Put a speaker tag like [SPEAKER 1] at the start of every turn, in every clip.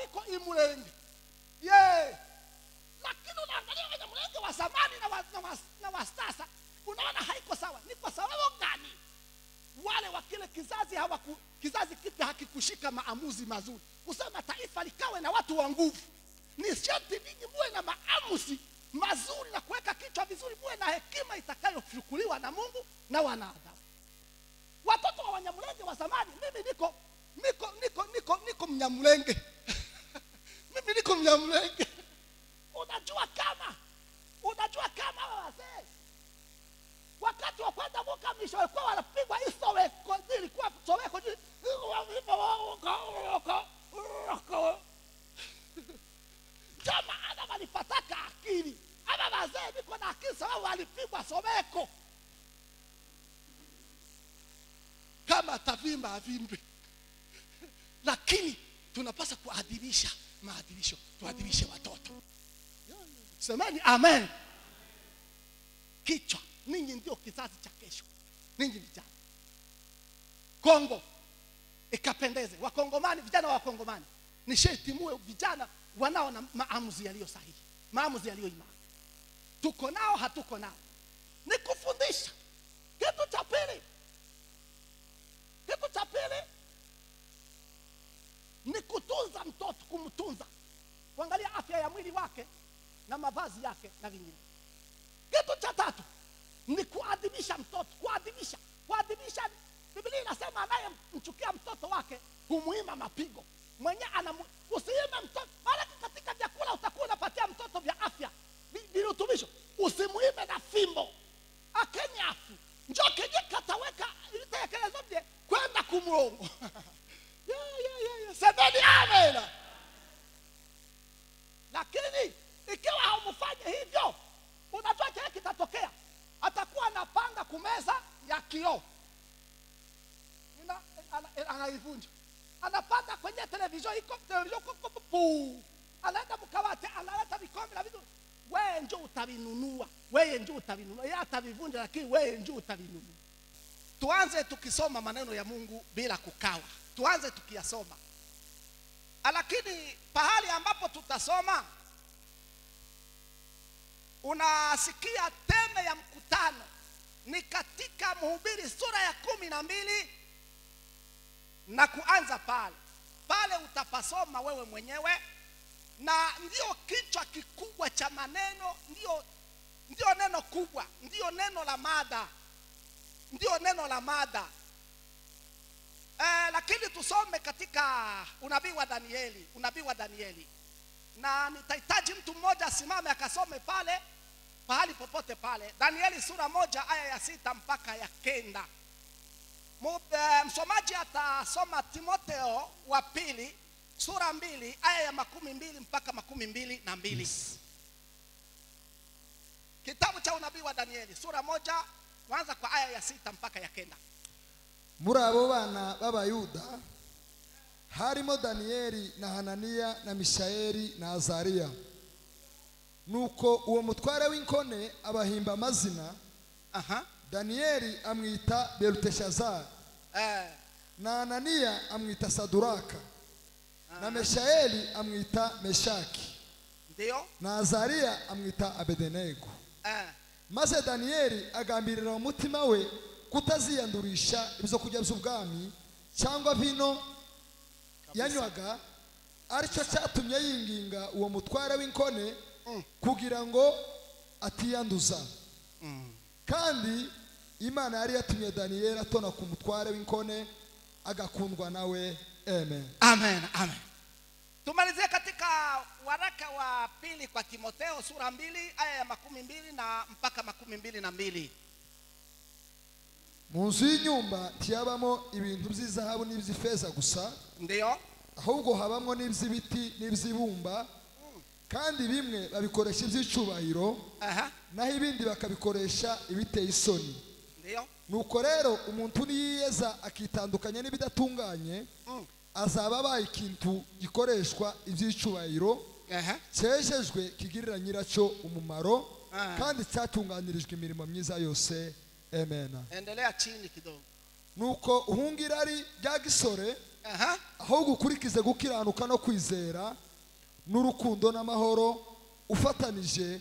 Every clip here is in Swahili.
[SPEAKER 1] biko imulenge ye lakini unaangalia wanyamulenge wa zamani na wa, na wa, na wa sasa unaona haiko sawa ni kwa sababu gani wale wa kile kizazi hawaku, kizazi kipya hakikushika maamuzi mazuri kusema taifa likawe na watu wa nguvu ni sharti ninyi muwe na maamuzi mazuri na kuweka kichwa vizuri muwe na hekima itakayochukuliwa na mungu na wanadamu watoto wa wanyamulenge wa zamani mimi niko niko niko niko niko mnyamulenge mimi niko mnyamulenge unajua kama unajua kama hawa wazee wakati wa kwenda mukamisho walikuwa wanapigwa hii soweko zilikuwa soweko zili- ndio maana walipataka akili ama wazee niko na akili sababu walipigwa soweko kama atavimba avimbe lakini tunapaswa kuadhimisha maadhimisho tuadhimishe watoto semeni amen kichwa ninyi ndio kizazi cha kesho ninyi vijana kongo ikapendeze wakongomani vijana wa wakongomani ni sharti muwe vijana wanao na maamuzi yaliyo sahihi maamuzi yaliyo imara tuko nao hatuko nao ni kufundisha kitu cha pili kitu cha pili ni kutunza mtoto kumtunza kuangalia afya ya mwili wake na mavazi yake na vingine kitu cha tatu ni kuadhimisha mtoto kuadhimisha kuadhimisha biblia inasema anayemchukia mtoto wake humuima mapigo mwenye anamu usiime mtoto maanake katika vyakula utakuwa unapatia mtoto vya afya vi- virutubisho usimuime na fimbo akenyafu njo kenye kataweka itekeleza vye kwenda kumrongo yeah, yeah, yeah, yeah. semeni amena lakini ikiwa haumfanye hivyo unajua kile kitatokea atakuwa anapanga kumeza ya kioo Ina- ana- anaivunja anapanda kwenye televisheni iko televisheni iko- iko- puu. anaenda mkawate analeta vikombe na vitu wewe njo utavinunua wewe njo utavinunua yeye atavivunja lakini wewe njo utavinunua tuanze tukisoma maneno ya mungu bila kukawa tuanze tukiyasoma lakini pahali ambapo tutasoma unasikia teme ya mkutano ni katika mhubiri sura ya kumi na mbili na kuanza pale pale utapasoma wewe mwenyewe na ndio kichwa kikubwa cha maneno ndio ndio neno kubwa ndio neno la mada ndio neno la mada eh, lakini tusome katika unabii wa danieli unabii wa danieli na nitahitaji mtu mmoja asimame akasome pale pahali popote pale danieli sura moja aya ya sita mpaka ya kenda Mu- eh, msomaji atasoma timotheo wa pili sura mbili aya ya makumi mbili mpaka makumi mbili na mbili
[SPEAKER 2] Yes.
[SPEAKER 1] kitabu cha unabii wa danieli sura moja kwanza kwa aya ya sita mpaka ya kenda
[SPEAKER 2] muri abo bana b'abayuda harimo daniyeli na hananiya na mishayeli na azariya nuko uwo mutware w'inkone abahimba amazina
[SPEAKER 1] Aha.
[SPEAKER 2] daniyeli amwita beluteshazari
[SPEAKER 1] Eh,
[SPEAKER 2] na hananiya amwita saduraka na meshayeli amwita meshaki
[SPEAKER 1] ndio
[SPEAKER 2] na azariya amwita abedenego
[SPEAKER 1] eh,
[SPEAKER 2] maze daniyeli agambirira mu mutima we kutaziyandurisha ibyo kurya by'ubwami cyangwa vino yanywaga aricyo cyatumye yinginga uwo mutware w'inkone kugira ngo atiyanduza kandi imana yari yatumye daniyeli atona ku mutware w'inkone agakundwa nawe amen
[SPEAKER 1] amen amen tumalizie katika waraka wa pili kwa timotheo sura mbili aya ya makumi mbili na mpaka makumi mbili na mbili
[SPEAKER 2] mu nzu y'inyumba ntiyabamo ibintu by'izahabu n'iby'ifeza gusa
[SPEAKER 1] ndio
[SPEAKER 2] ahubwo habamo n'iby'ibiti n'iby'ibumba kandi bimwe babikoresha iby'icyubahiro
[SPEAKER 1] Aha,
[SPEAKER 2] naho ibindi bakabikoresha ibiteye isoni
[SPEAKER 1] ndio
[SPEAKER 2] nuko rero umuntu niyiyeza akitandukanya n'ibidatunganye
[SPEAKER 1] Mm.
[SPEAKER 2] azaba abaye ikintu gikoreshwa iby'icyubahiro
[SPEAKER 1] Aha,
[SPEAKER 2] cyejejwe kigirira nyiracyo umumaro
[SPEAKER 1] Ah.
[SPEAKER 2] kandi cyatunganirijwe imirimo myiza yose amen
[SPEAKER 1] endelea chini kidogo
[SPEAKER 2] nuko uhunga irari rya gisore
[SPEAKER 1] Aha.
[SPEAKER 2] ahubwo ukurikize gukiranuka no kwizera n'urukundo n'amahoro ufatanije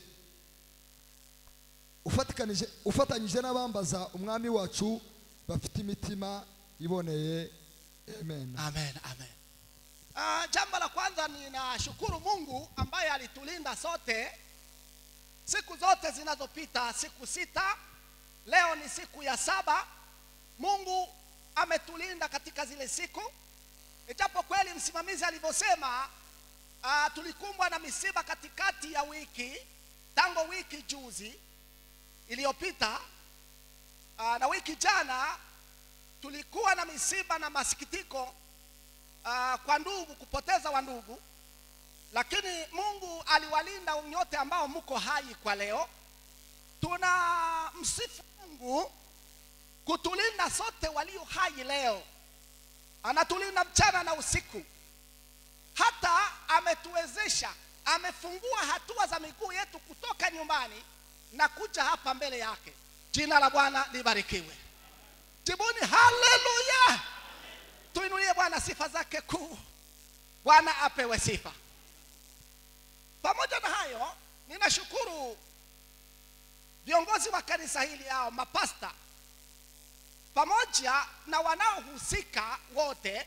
[SPEAKER 2] ufatikanije ufatanyije n'abambaza umwami wacu bafite imitima iboneye amen
[SPEAKER 1] amen amen uh, jambo la kwanza ninashukuru mungu ambaye alitulinda sote siku zote zinazopita siku sita leo ni siku ya saba mungu ametulinda katika zile siku ijapo kweli msimamizi alivyosema uh, tulikumbwa na misiba katikati ya wiki tangu wiki juzi iliyopita uh, na wiki jana tulikuwa na misiba na masikitiko uh, kwa ndugu kupoteza wa ndugu lakini mungu aliwalinda nyote ambao mko hai kwa leo tuna msifu mungu kutulinda sote walio hai leo anatulinda mchana na usiku hata ametuwezesha amefungua hatua za miguu yetu kutoka nyumbani na kuja hapa mbele yake jina la bwana libarikiwe jibuni haleluya tuinulie bwana sifa zake kuu bwana apewe sifa pamoja na hayo ninashukuru viongozi wa kanisa hili ao mapasta pamoja na wanaohusika wote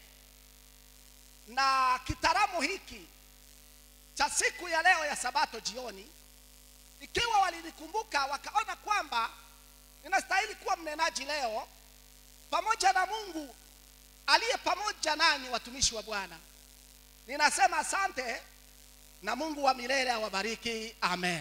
[SPEAKER 1] na kitaramu hiki cha siku ya leo ya sabato jioni ikiwa walinikumbuka wakaona kwamba ninastahili kuwa mnenaji leo pamoja na mungu aliye pamoja nanyi watumishi wa bwana ninasema asante na mungu wa milele awabariki amen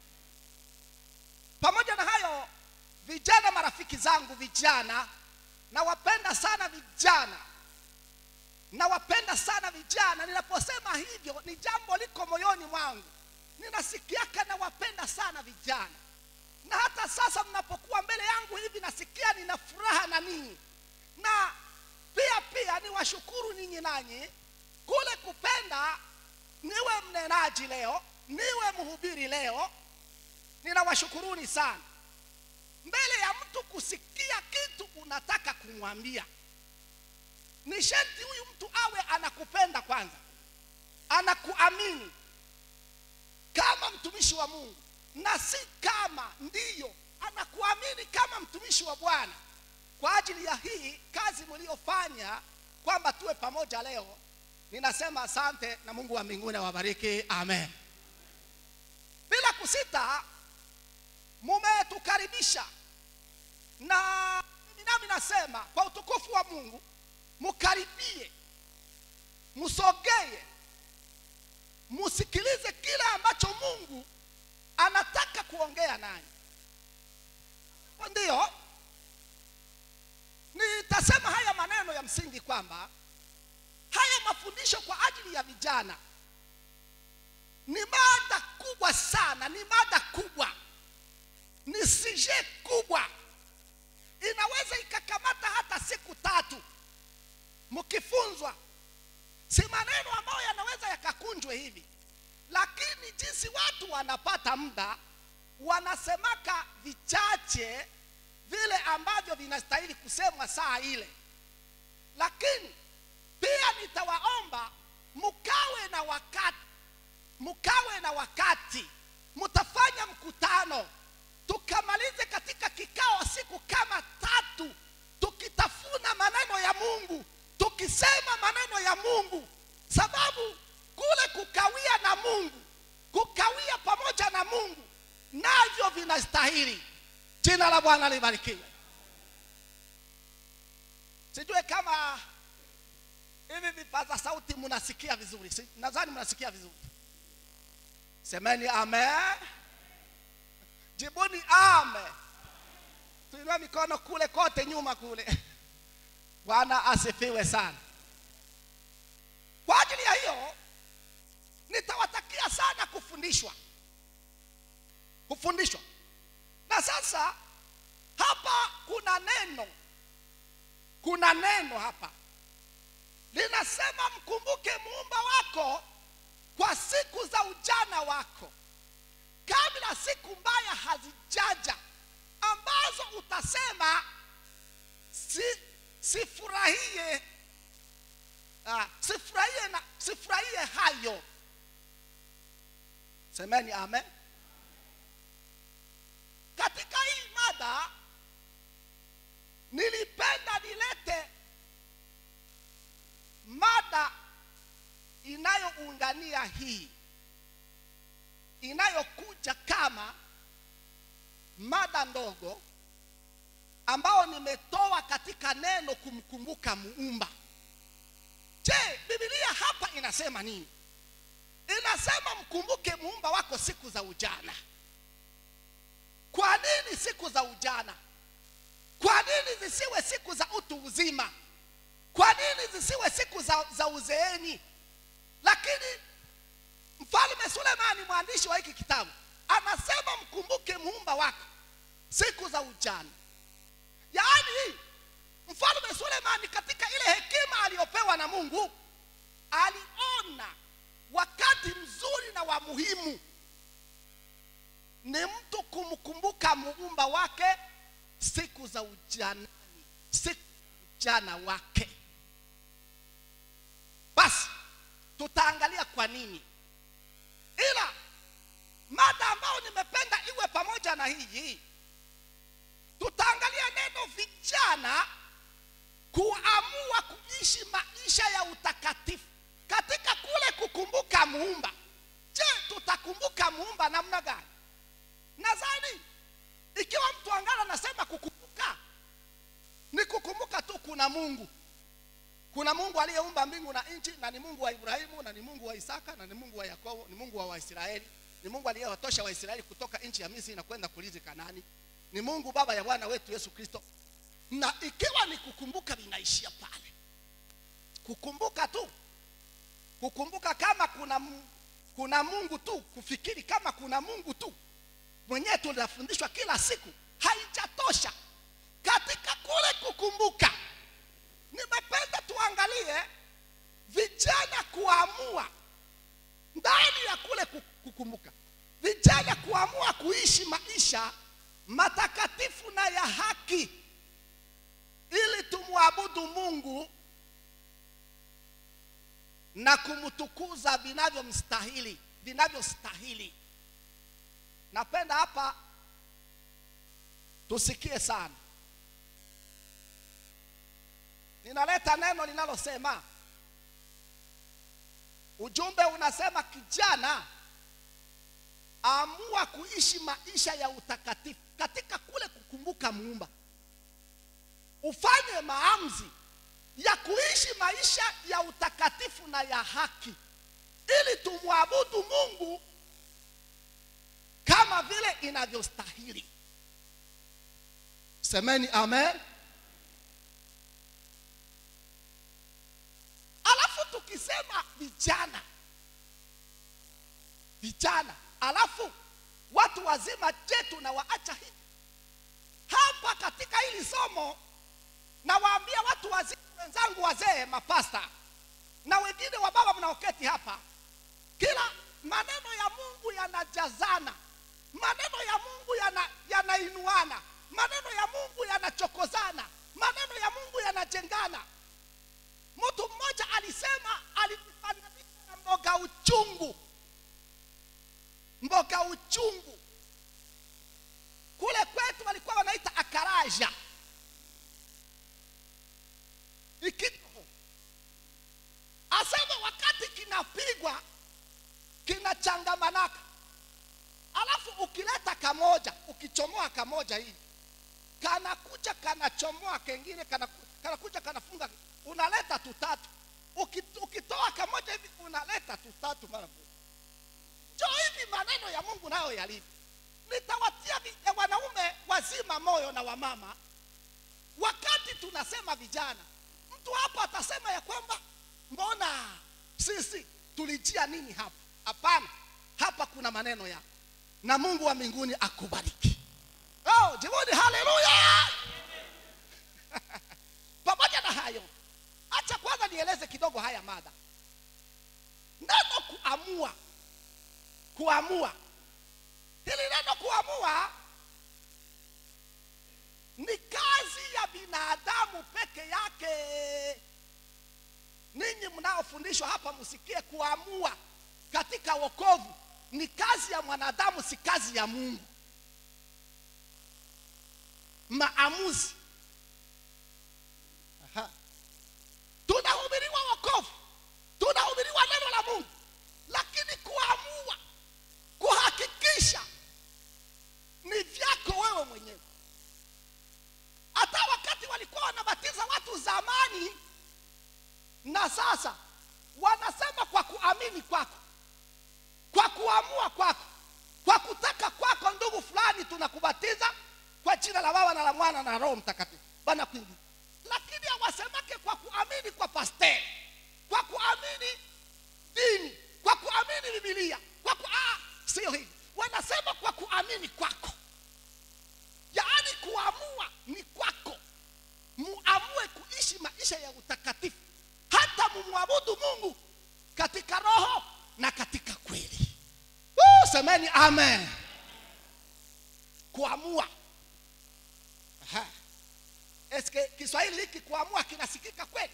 [SPEAKER 1] pamoja na hayo vijana marafiki zangu vijana nawapenda sana vijana nawapenda sana vijana ninaposema hivyo ni jambo liko moyoni mwangu ninasikiaka nawapenda sana vijana na hata sasa mnapokuwa mbele yangu hivi nasikia nina furaha na ninyi na pia pia niwashukuru ninyi nanyi kule kupenda niwe mnenaji leo niwe mhubiri leo ninawashukuruni sana mbele ya mtu kusikia kitu unataka kumwambia ni sharti huyu mtu awe anakupenda kwanza anakuamini kama mtumishi wa mungu na si kama ndiyo anakuamini kama mtumishi wa bwana kwa ajili ya hii kazi mliofanya kwamba tuwe pamoja leo ninasema asante na mungu wa mbinguni awabariki amen bila kusita mumetukaribisha na mimi nami nasema kwa utukufu wa mungu mukaribie musogee musikilize kile ambacho mungu anataka kuongea nanyi ndiyo nitasema haya maneno ya msingi kwamba haya mafundisho kwa ajili ya vijana ni mada kubwa sana ni mada kubwa ni sije kubwa inaweza ikakamata hata siku tatu mkifunzwa si maneno ambayo yanaweza yakakunjwe hivi lakini jinsi watu wanapata muda wanasemaka vichache vile ambavyo vinastahili kusemwa saa ile lakini pia nitawaomba mkawe na wakati mkawe na wakati mtafanya mkutano tukamalize katika kikao siku kama tatu tukitafuna maneno ya mungu tukisema maneno ya mungu sababu kule kukawia na mungu kukawia pamoja na mungu navyo vinastahili jina la bwana libarikiwe sijue kama hivi vipaza sauti mnasikia vizuri si, nadhani mnasikia vizuri semeni amen jibuni amen tuinue mikono kule kote nyuma kule bwana asifiwe sana kwa ajili ya hiyo nitawatakia sana kufundishwa kufundishwa na sasa hapa kuna neno kuna neno hapa linasema mkumbuke muumba wako kwa siku za ujana wako kabla siku mbaya hazijaja ambazo utasema si, sifurahie ah, sifurahie na sifurahie hayo semeni amen katika hii mada nilipenda nilete mada inayoungania hii inayokuja kama mada ndogo ambao nimetoa katika neno kumkumbuka muumba je bibilia hapa inasema nini inasema mkumbuke muumba wako siku za ujana kwa nini siku za ujana kwa nini zisiwe siku za utu uzima kwa nini zisiwe siku za, za uzeeni lakini mfalme sulemani mwandishi wa hiki kitabu anasema mkumbuke muumba wako siku za ujana yaani mfalme sulemani katika ile hekima aliyopewa na mungu aliona wakati mzuri na wa muhimu ni mtu kumkumbuka muumba wake siku za ujanani siku ujana wake basi tutaangalia kwa nini ila mada ambayo nimependa iwe pamoja na hii tutaangalia neno vijana kuamua kuishi maisha ya utakatifu katika kule kukumbuka muumba je tutakumbuka muumba namna gani nadhani ikiwa mtu angana anasema kukumbuka ni kukumbuka tu kuna mungu kuna mungu aliyeumba mbingu na nchi na ni mungu wa ibrahimu na ni mungu wa isaka na ni mungu wa yakobo ni mungu wa waisraeli ni mungu aliyewatosha waisraeli kutoka nchi ya misri na kwenda kulizi kanani ni mungu baba ya bwana wetu yesu kristo na ikiwa ni kukumbuka linaishia pale kukumbuka tu kukumbuka kama kuna Mu- kuna mungu tu kufikiri kama kuna mungu tu mwenyewe tunafundishwa kila siku haijatosha katika kule kukumbuka nimependa tuangalie vijana kuamua ndani ya kule ku- kukumbuka vijana kuamua kuishi maisha matakatifu na ya haki ili tumwabudu mungu na kumtukuza vinavyomstahili vinavyostahili napenda hapa tusikie sana ninaleta neno linalosema ujumbe unasema kijana amua kuishi maisha ya utakatifu katika kule kukumbuka muumba ufanye maamuzi ya kuishi maisha ya utakatifu na ya haki ili tumwabudu mungu kama vile inavyostahili semeni amen alafu tukisema vijana vijana alafu watu wazima je tunawaacha hivi hapa katika hili somo nawaambia watu wazima wenzangu wazee mapasta na wengine wa baba mnaoketi hapa kila maneno ya mungu yanajazana maneno ya mungu yana- yanainuana maneno ya mungu yanachokozana maneno ya mungu yanajengana mtu mmoja alisema alijifananisha na mboga uchungu mboga uchungu kule kwetu walikuwa wanaita akaraja ikito asema wakati kinapigwa kinachangamanaka alafu ukileta kamoja ukichomoa kamoja hii kanakuja kanachomoa kengine kanaku- kanakuja kanafunga unaleta tutatu Uki- ukitoa kamoja hivi unaleta tutatu mara moja jo hivi maneno ya mungu nayo yalivyo nitawatia vi- ya wanaume wazima moyo na wamama wakati tunasema vijana mtu hapa atasema ya kwamba mbona sisi tulijia nini hapa hapana hapa kuna maneno yako na mungu wa mbinguni akubariki oh, jibuni haleluya pamoja na hayo acha kwanza nieleze kidogo haya mada neno kuamua kuamua hili neno kuamua ni kazi ya binadamu peke yake ninyi mnaofundishwa hapa msikie kuamua katika wokovu ni kazi ya mwanadamu si kazi ya mungu maamuzi Aha. tunahubiriwa wokovu tunahubiriwa neno la mungu lakini kuamua kuhakikisha ni vyako wewe mwenyewe hata wakati walikuwa wanabatiza watu zamani na sasa wanasema kwa kuamini kwako kwa kuamua kwako kwa kutaka kwako ndugu fulani tunakubatiza kwa jina la baba na la mwana na roho mtakatifu bana kuingia lakini hawasemake kwa kuamini kwa pasteri kwa kuamini dini kwa kuamini bibilia kwa ku, ah, sio hivi wanasema kwa kuamini kwako yaani kuamua ni kwako muamue kuishi maisha ya utakatifu hata mumwabudu mungu katika roho na katika kweli Woo, semeni amen kuamua Aha. eske kiswahili hiki kuamua kinasikika kweli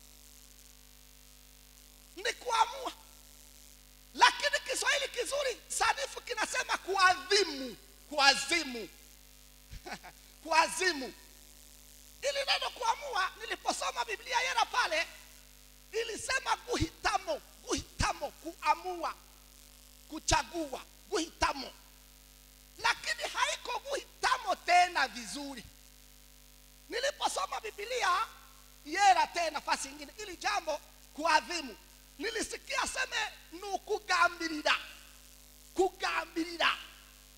[SPEAKER 1] ni kuamua lakini kiswahili kizuri sanifu kinasema kuadhimu kuazimu kuazimu ili neno kuamua niliposoma biblia yera pale ilisema guhitamo guhitamo kuamua kuchagua guhitamo lakini haiko guhitamo tena vizuri niliposoma biblia yera tena nafasi ingine ili jambo kuadhimu nilisikia seme ni ukugambirira kugambirira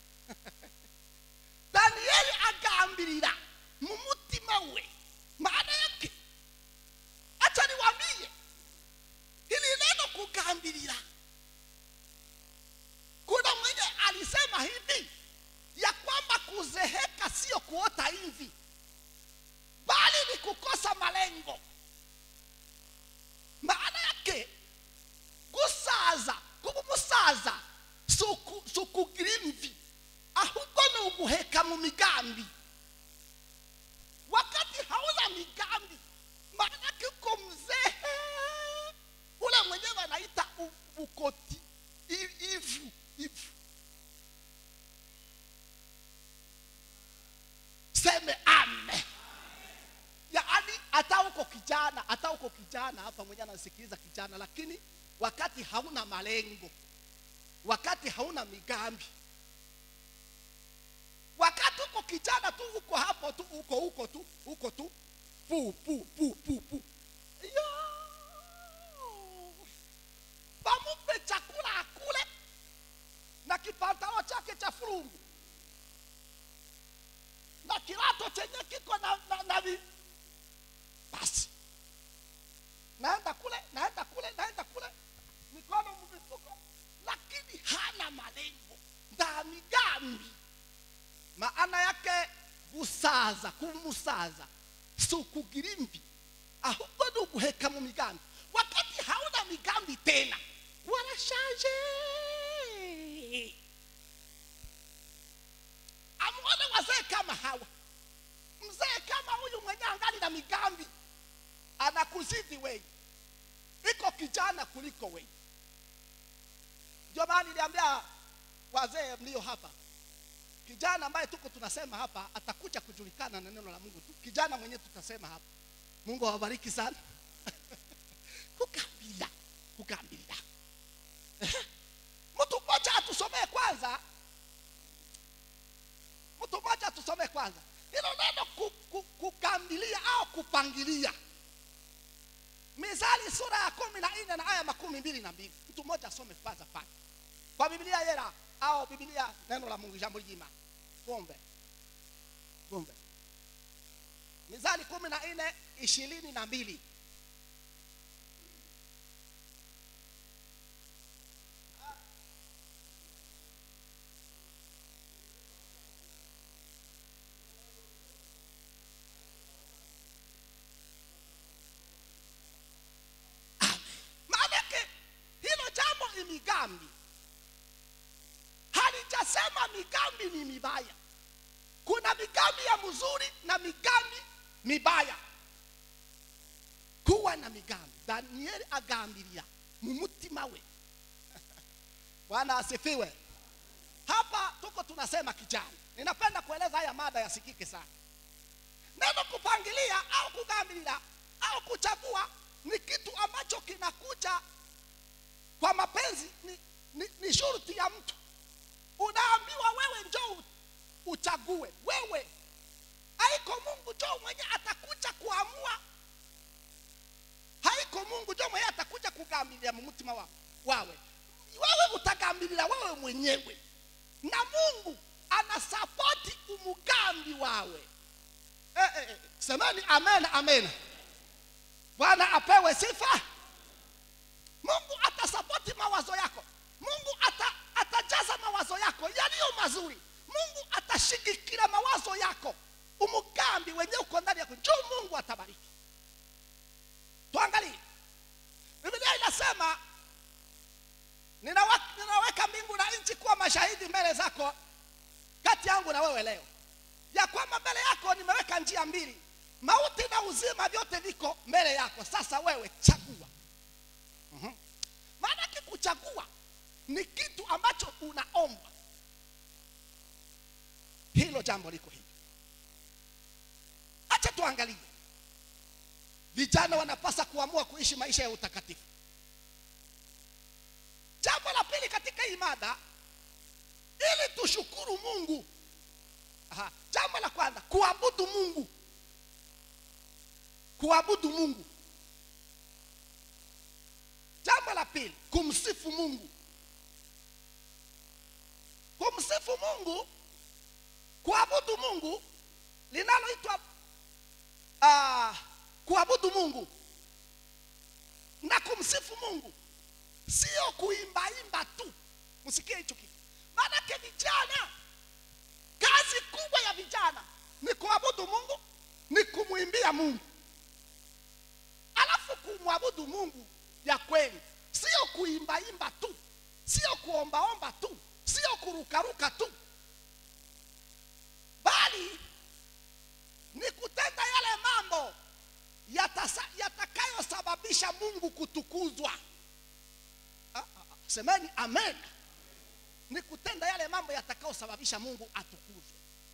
[SPEAKER 1] daniyeli agambirira mu mutima we maana yake acha niwambie ili neno kugambirira kuna mwenye alisema hivi ya kwamba kuzeheka sio kuota hivi bali ni kukosa malengo maana yake gusaza kuba umusaza suku- sukugira imvi ahubwo ni uguheka mu migambi wakati hauna migambi maana yake uko mzee ule mwenyewe anaita u- ukoti i- ivu ivu seme ame yaani hata uko kijana hata uko kijana hapa mwenyewe anasikiliza kijana lakini wakati hauna malengo wakati hauna migambi wakati uko kijana tu uko hapo tu uko huko tu uko tu pu pu pu pu pu Yo! bamupe chakula akule na kipantalo chake cha furungu na kilato chenye kiko na, na, na vi... basi naenda kule naenda kule naenda kule mikono mmifuko lakini hana malengo nda migambi maana yake gusaza kumusaza si ukugira imvi ahubwo ni uguheka mu migambi wakati hauna migambi tena warashaje amuone wazee kama hawa mzee kama huyu mwenye angali na migambi anakuzidi wei iko kijana kuliko wei ndio maana niliambia wazee mlio hapa kijana ambaye tuko tunasema hapa atakuja kujulikana na neno la mungu tu kijana mwenyewe tutasema hapa mungu awabariki sana kugambira kugambirira mtu mmoja atusomee kwanza mtu mmoja atusomee kwanza hilo neno ku, ku, kugambilia au kupangilia mizali sura ya kumi na nne na aya makumi mbili na mbili mtu mmoja asome kwanza pale kwa biblia yera au biblia neno la mungu jambo jima kumbe kumbe mizali kumi na nne ishirini na mbili maanake hilo jambo ni migambi halijasema migambi ni mibaya kuna migambi ya mzuri na migambi mibaya kuwa na migambi daniyeli agambirira mu mutima we bwana asifiwe hapa tuko tunasema kijana ninapenda kueleza haya mada yasikike sana neno kupangilia au kugambirira au kuchagua ni kitu ambacho kinakuja kwa mapenzi ni, ni, ni shurti ya mtu unaambiwa wewe njoo uchague wewe haiko mungu njoo mwenye atakuja kuamua haiko mungu njoo mwenye atakuja kugambilia mumutima wa, wawe wewe utagambirira wewe mwenyewe na mungu anasapoti umugambi wawe eh, eh, eh, semeni amen amen bwana apewe sifa mungu atasapoti mawazo yako mungu ata, atajaza mawazo yako yaliyo mazuri mungu atashigikira mawazo yako umugambi wenye uko ndani yako njoo mungu atabariki tuangalie biblia inasema ninaweka, ninaweka mbingu na nchi kuwa mashahidi mbele zako kati yangu na wewe leo ya kwamba mbele yako nimeweka njia mbili mauti na uzima vyote viko mbele yako sasa wewe chagua Mhm. maanake kuchagua ni kitu ambacho unaomba hilo jambo liko hivi acha tuangalie vijana wanapasa kuamua kuishi maisha ya utakatifu jambo la pili katika hii mada ili tushukuru mungu Aha. jambo la kwanza kuabudu mungu kuabudu mungu jambo la pili kumsifu mungu kumsifu mungu kuabudu mungu linaloitwa uh, kuabudu mungu na kumsifu mungu sio kuimbaimba tu msikie hicho kitu maanake vijana kazi kubwa ya vijana ni kuabudu mungu ni kumwimbia mungu alafu kumwabudu mungu ya kweli sio kuimbaimba tu sio kuombaomba tu sio kurukaruka tu bali ni kutenda yale mambo yatasa- yatakayosababisha mungu kutukuzwa Ah, ah, ah, semeni amen ni kutenda yale mambo yatakayosababisha mungu atukuzwe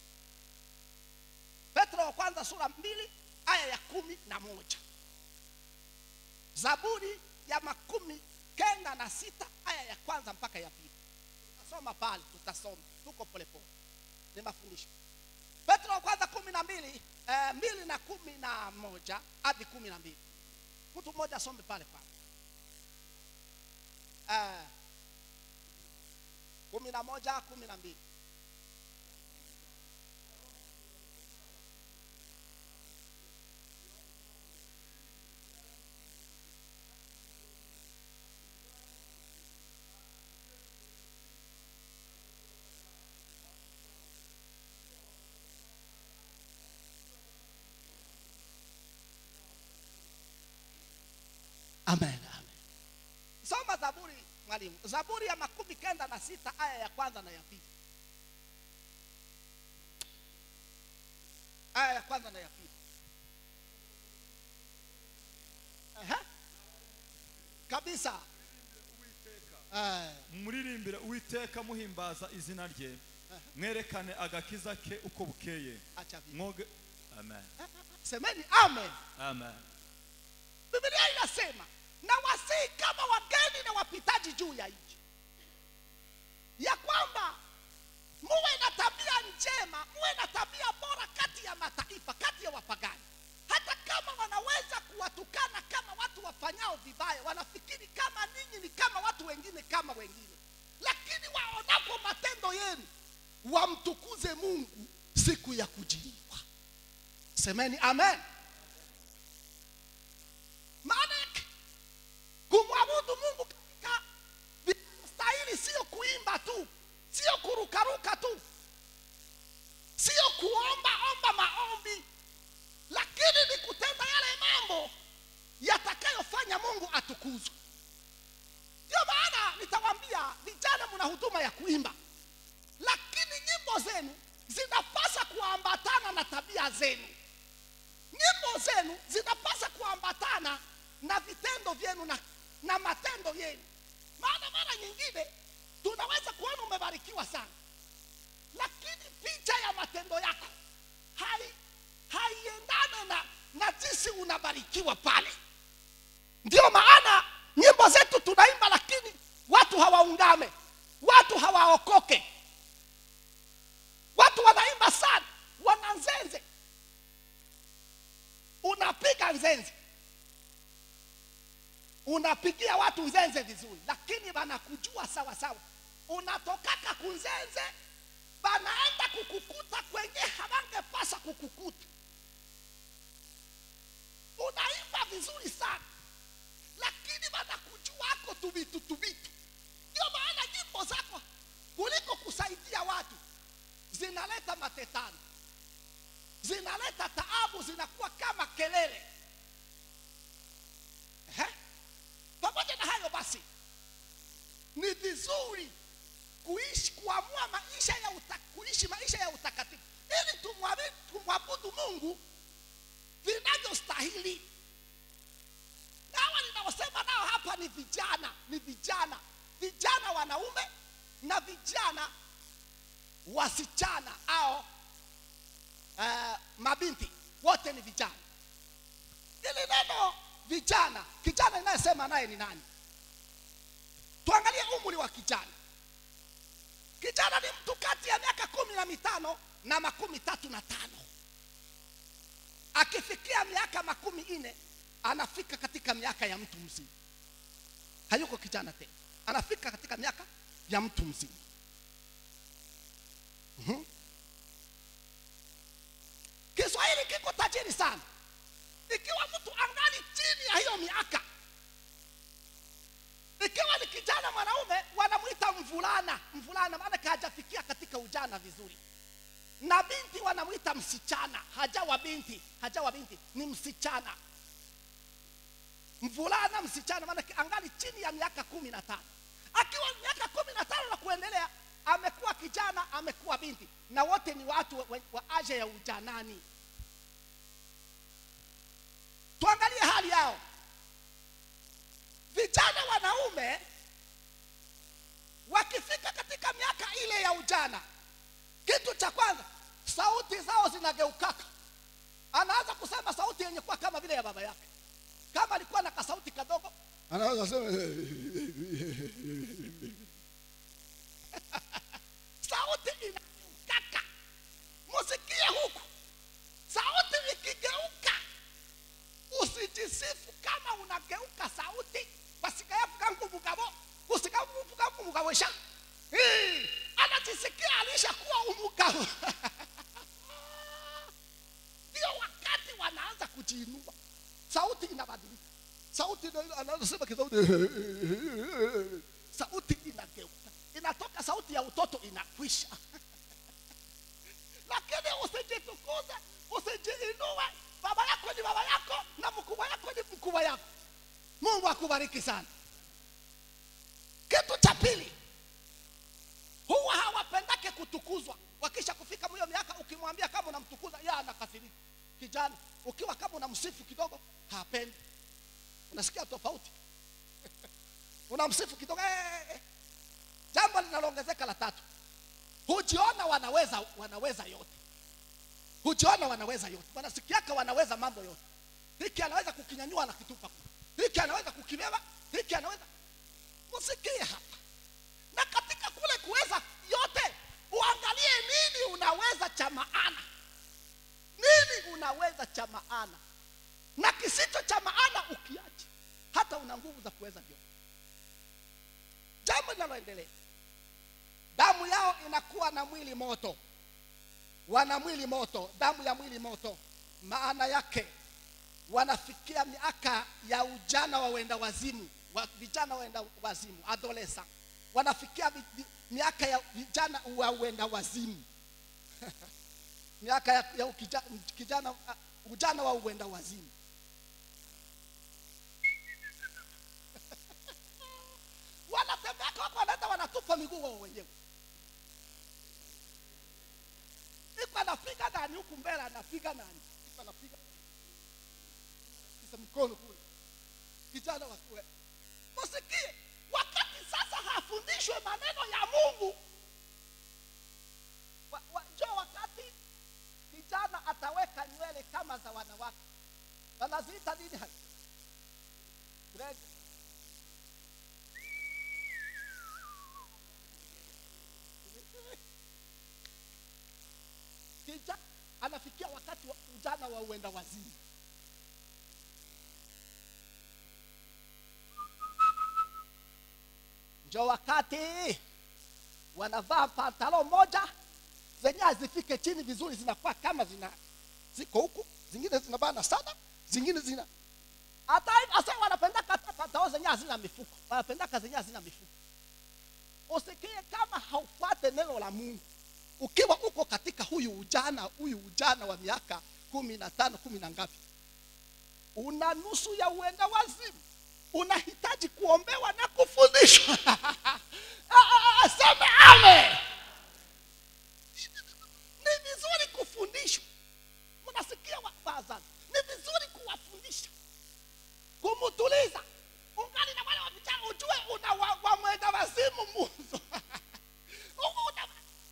[SPEAKER 1] petro wa kwanza sura mbili aya ya kumi na moja zaburi ya makumi kenda na sita aya ya kwanza mpaka ya pili tutasoma pale tutasoma tuko polepole ni mafundisho petro wa kwanza kumi na mbili eh, mbili na kumi na moja hadi kumi na mbili mtu mmoja asome pale pale eh, kumi na moja kumi na mbili amen amen soma zaburi mwalimu zaburi ya makumi kenda na sita aya ya kwanza na ya pili aya ya kwanza na ya pili Aha. kabisa Eh,
[SPEAKER 3] muririmbire uwiteka muhimbaza izina rye mwerekane agakiza ke uko bukeye
[SPEAKER 1] acha vipi.
[SPEAKER 3] mwoge amen
[SPEAKER 1] semeni amen
[SPEAKER 3] amen
[SPEAKER 1] biblia inasema na wasii kama wageni na wapitaji juu ya nchi ya kwamba muwe na tabia njema muwe na tabia bora kati ya mataifa kati ya wapagani hata kama wanaweza kuwatukana kama watu wafanyao vibaya wanafikiri kama ninyi ni kama watu wengine kama wengine lakini waonapo matendo yenu wamtukuze mungu siku ya kujiliwa semeni amen maana yake kumwabudu mungu katika stahili sio kuimba tu sio kurukaruka tu sio kuomba omba maombi lakini ni kutenda yale mambo yatakayofanya mungu atukuzwe ndio maana nitawaambia vijana mna huduma ya kuimba lakini nyimbo zenu zinapasa kuambatana na tabia zenu nyimbo zenu zinapasa kuambatana na vitendo vyenu na, na matendo yenu maana mara nyingine tunaweza kuona umebarikiwa sana lakini picha ya matendo yako hai haiendane na, na jinsi unabarikiwa pale ndio maana nyimbo zetu tunaimba lakini watu hawaungame watu hawaokoke watu wanaimba sana wana nzenze unapiga nzenze unapigia watu nzenze vizuri lakini wanakujua sawa sawa unatokaka kunzenze banaenda kukukuta kwenye hawangepasa kukukuta unaimba vizuri sana lakini wanakujuako tuvitu tuvitu ndio maana nyimbo zako kuliko kusaidia watu zinaleta matetano zinaleta taabu zinakuwa kama kelele Ehe. pamoja na hayo basi ni vizuri kuishi kuamua maisha ya uta, kuishi maisha ya utakatifu ili tumwabi- tumwabudu mungu vinavyostahili na hawa ninaosema nao hapa ni vijana ni vijana vijana wanaume na vijana wasichana au uh, mabinti wote ni vijana ili neno vijana kijana inayesema naye ni nani tuangalie umri wa kijana kijana ni mtu kati ya miaka kumi na mitano na makumi tatu na tano akifikia miaka makumi nne anafika katika miaka ya mtu mzima hayuko kijana tena anafika katika miaka ya mtu mzima Mhm. kiswahili kiko tajiri sana ikiwa mtu angali chini ya hiyo miaka ikiwa ni kijana mwanaume wanamwita mvulana mvulana maana hajafikia katika ujana vizuri na binti wanamwita msichana hajawa binti hajawa binti ni msichana mvulana msichana maana angali chini ya miaka kumi na tano akiwa miaka kumi na tano na kuendelea amekuwa kijana amekuwa binti na wote ni watu wa, wa aja ya ujanani tuangalie hali yao vijana wanaume wakifika katika miaka ile ya ujana kitu cha kwanza sauti zao zinageukaka anaanza kusema sauti yenye kuwa kama vile ya baba yake kama alikuwa na kasauti kadogo
[SPEAKER 2] anaweza sema
[SPEAKER 1] sauti inageukaka musikie huku sauti ikigeuka usijisifu kama unageuka sauti basikayavuga nk'umugabo usikavuga nk'umugabo sha Hii, anajisikia alishakuwa umugabo ndio wakati wanaanza kujiinua sauti inabadilika sauti ina- anasema kisauti sauti inageuka inatoka sauti ya utoto inakwisha lakini usijitukuze usijiinue baba yako ni baba yako na mkubwa yako ni mkubwa yako mungu akubariki sana kitu cha pili huwa hawapendake kutukuzwa wakisha kufika mwiyo miaka ukimwambia kama unamtukuza yeye anakasirika kijana ukiwa kama unamsifu kidogo hapendi unasikia tofauti unamsifu kidogo eh, eh. jambo linaloongezeka la tatu hujiona wanaweza wanaweza yote hujiona wanaweza yote wanasikiaka wanaweza mambo yote hiki anaweza kukinyanyua na kitupa kule. hiki anaweza kukibeba hiki anaweza musikie hapa na katika kule kuweza yote uangalie nini unaweza cha maana nini unaweza cha maana na kisicho cha maana ukiache hata una nguvu za kuweza vyote jambo linaloendelea damu yao inakuwa na mwili moto wana mwili moto damu ya mwili moto maana yake wanafikia miaka ya ujana wa wenda wazimu wa, vijana waenda wazimu adolesa wanafikia vi, vi, miaka ya vijana wa wenda wazimu miaka ya, ya ukija, kijana uh, ujana wa uenda wazimu wanatembea wako wanaenda wanatupa miguu wao wenyewe iko anapiga nani huku mbele anapiga nani iko anapiga kisa mkono kule kijana wakuwe msikie wakati sasa hafundishwe maneno ya mungu wa, wa, njo wakati kijana ataweka nywele kama za wanawake wanaziita nini hai Dread. kijana anafikia wakati wa ujana wa uenda wazimu njo wakati wanavaa pantalo moja zenye hazifike chini vizuri zinakuwa kama zina ziko huku zingine zinabana sana zingine zina hata hasa wanapendaka hata pantalo zenye hazina mifuko wanapendaka zenye hazina mifuko usikie kama haufuate neno la mungu ukiwa uko katika huyu ujana huyu ujana wa miaka kumi na tano kumi na ngapi una nusu ya uenda wazimu unahitaji kuombewa na kufundishwa seme ame ni vizuri kufundishwa mnasikia wa- wazazi ni vizuri kuwafundisha kumtuliza ungali na wale wa vijana ujue una wa- wamwenda wazimu muzo Una-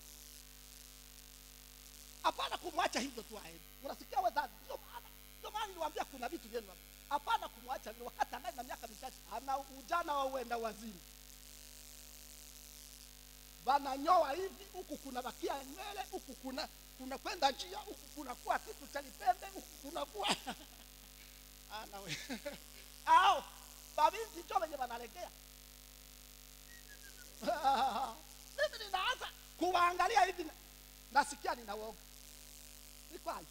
[SPEAKER 1] hapana kumwacha hivyo tu aende unasikia wazazi ndio maana ndio maana niliwaambia kuna vitu vyenu hapa. hapana kumwacha vile wakati anaye na miaka michache ana ujana wa uenda wazimu wananyoa hivi huku kuna bakia nywele huku kuna kuna kwenda njia huku kunakuwa kitu cha lipembe huku kunakuwa ana we au babinti njo wenye wanalegea mimi ninaanza kuwaangalia hivi na- nasikia ninawoga ni kweli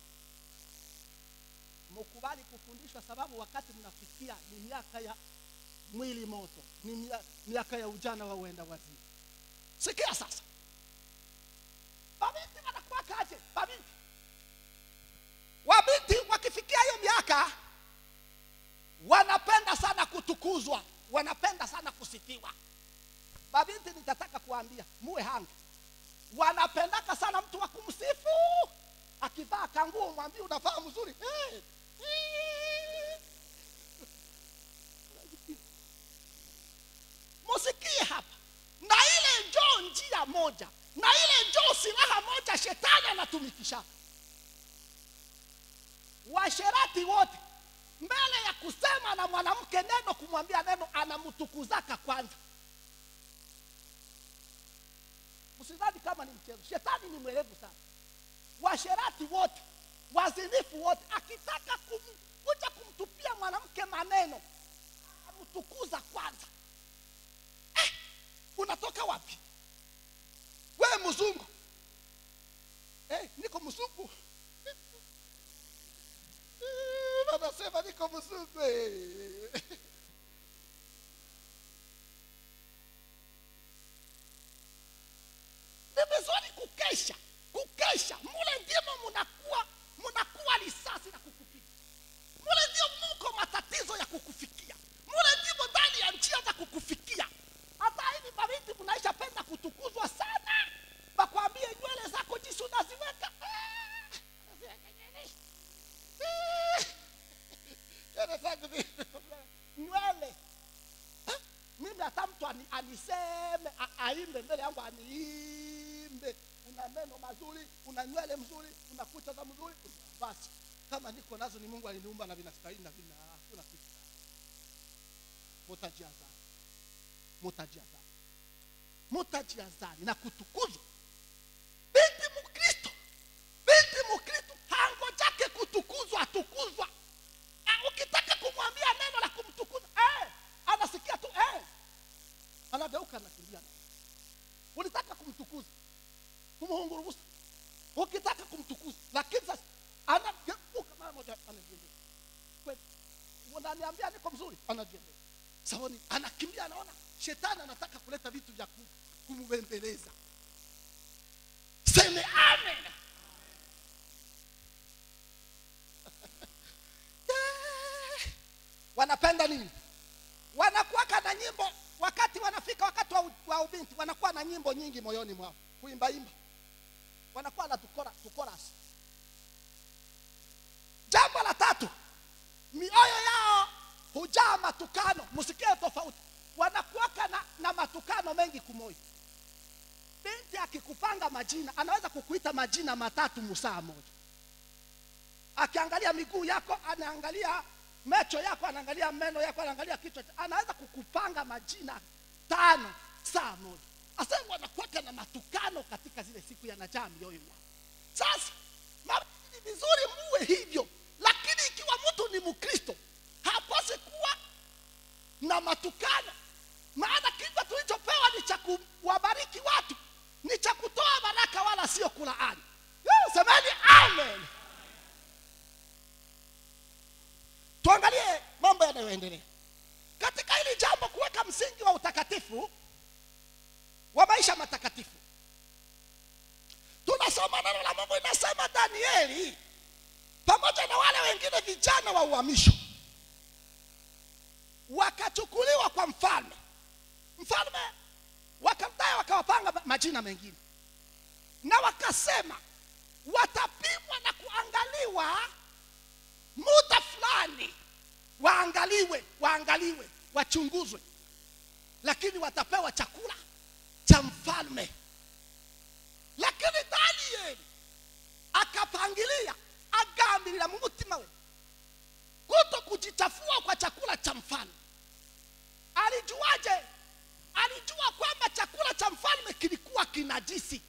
[SPEAKER 1] mkubali kufundishwa sababu wakati mnafikia ni miaka ya mwili moto ni mia- miaka ya ujana wa uenda wazimu sikia sasa babinti wanakuwa kaje babinti wabinti wakifikia hiyo miaka wanapenda sana kutukuzwa wanapenda sana kusifiwa babinti nitataka kuambia muwe hanga wanapendaka sana mtu wa kumsifu akivaa kanguo mwambie unavaa mzuri hey. musikie hapa na ile njoo njia moja na ile njoo silaha moja shetani anatumikisha washerati wote mbele ya kusema na mwanamke neno kumwambia neno anamtukuzaka kwanza msidhani kama ni mchezo shetani ni mwerevu sana washerati wote wazinifu wote akitaka kum, kuja kumtupia mwanamke maneno amtukuza kwanza eh, unatoka wapi wewe mzungu eh, niko mzungu Eh, wanasema niko mzungu eh. ni vizuri kukesha kukesha mule ndimo munakuwa munakuwa risasi na kukupiga mule ndio muko matatizo ya kukufikia mule ndimo ndani ya njia za kukufikia hata hivi mabinti mnaisha penda kutukuzwa sana bakwambie nywele zako jinsi unaziweka Ah, nywele zangu ni- nywele Eh? mimi hata mtu ani, aniseme a- aimbe mbele yangu aniimbe una meno mazuri una nywele mzuri una kucha za mzuri basi kama niko nazo ni mungu aliniumba na vinastahili na vina hakuna kitu mutajiazari mutajiazari mutajiazari na kutukuzwa binti mkristo binti mkristo hangojake kutukuzwa atukuzwa Ah, ukitaka kumwambia neno la kumtukuza eh, anasikia tu eh. anageuka anakimbia ulitaka kumtukuza kumuhungurubusa ukitaka kumtukuza lakini sasa anageuka mara moja anajiendea kweli unaniambia niko mzuri anajiendea saoni anakimbia anaona shetani anataka kuleta vitu vya ku- kumbembeleza seme amen Eh, wanapenda nini wanakuwaka na nyimbo wakati wanafika wakati wa, u- wa ubinti wanakuwa na nyimbo nyingi moyoni mwao kuimbaimba wanakuwa na tukora, tukorasi jambo la tatu mioyo yao hujaa matukano msikie tofauti wanakuwaka na, na matukano mengi kumoja binti akikupanga majina anaweza kukuita majina matatu musaa moja akiangalia miguu yako anaangalia macho yako anaangalia meno yako anaangalia kichwa cha- anaweza kukupanga majina tano saa moja asa wanakuwaka na matukano katika zile siku yanajaa mioyo yao sasa mara ni vizuri muwe hivyo lakini ikiwa mtu ni mkristo hapasi kuwa na matukano maana kichwa tulichopewa ni cha kuwabariki watu ni cha kutoa baraka wala sio kulaani Eh, semeni amen tuangalie mambo yanayoendelea katika hili jambo kuweka msingi wa utakatifu wa maisha matakatifu tunasoma neno la mungu inasema danieli pamoja na wale wengine vijana wa uhamisho wakachukuliwa kwa mfalme mfalme wakamdaya wakawapanga ma- majina mengine na wakasema watapimwa na kuangaliwa muda fulani waangaliwe waangaliwe wachunguzwe lakini watapewa chakula cha mfalme lakini danieli akapangilia agambirira mu mutima we kuto kujichafua kwa chakula cha mfalme alijuaje alijua kwamba chakula cha mfalme kilikuwa kinajisi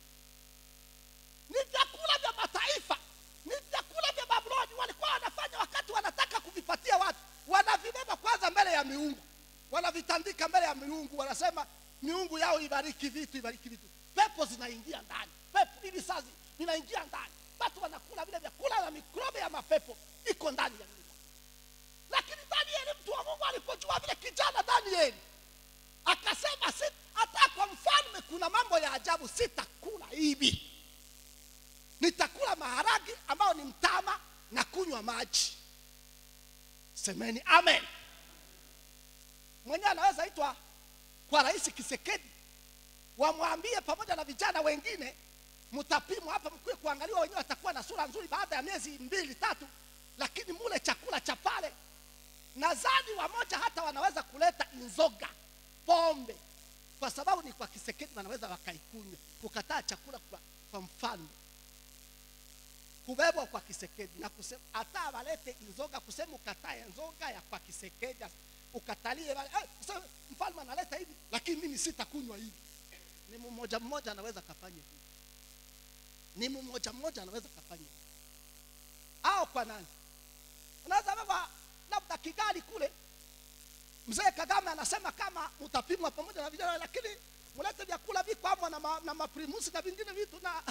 [SPEAKER 1] ni vyakula vya mataifa ni vyakula vya babuloni walikuwa wanafanya wakati wanataka kuvipatia watu wanavibeba kwanza mbele ya miungu wanavitandika mbele ya miungu wanasema miungu yao ibariki vitu ibariki vitu pepo zinaingia ndani pepo hivi sasa vinaingia ndani watu wanakula vile vyakula na mikrobe ya mapepo iko ndani ya mwili lakini danieli mtu wa mungu alipojua vile kijana danieli akasema si, hata kwa mfalme kuna mambo ya ajabu sitakula hivi nitakula maharagi ambayo ni mtama na kunywa maji semeni amen mwenyewe anaweza itwa kwa rais kisekedi wamwambie pamoja na vijana wengine mtapimwa hapa mkue kuangaliwa wenyewe watakuwa na sura nzuri baada ya miezi mbili tatu lakini mule chakula cha pale nadhani wamoja hata wanaweza kuleta inzoga pombe kwa sababu ni kwa kisekedi wanaweza wakaikunywa kukataa chakula kwa, kwa mfalme kubebwa kwa kisekedi na kusema hata walete inzoga kusema ukatae nzoga ya kwa kisekedi ukatalie wale eh, kusema mfalme analeta hivi lakini mimi sitakunywa hivi ni mmoja mmoja anaweza kafanya hivi ni mmoja mmoja anaweza kafanya hivi au kwa nani unaweza baba labda kigali kule mzee kagame anasema kama utapimwa pamoja na vijana lakini mlete vyakula viko hapo na, ma, na maprimusi na vingine vitu na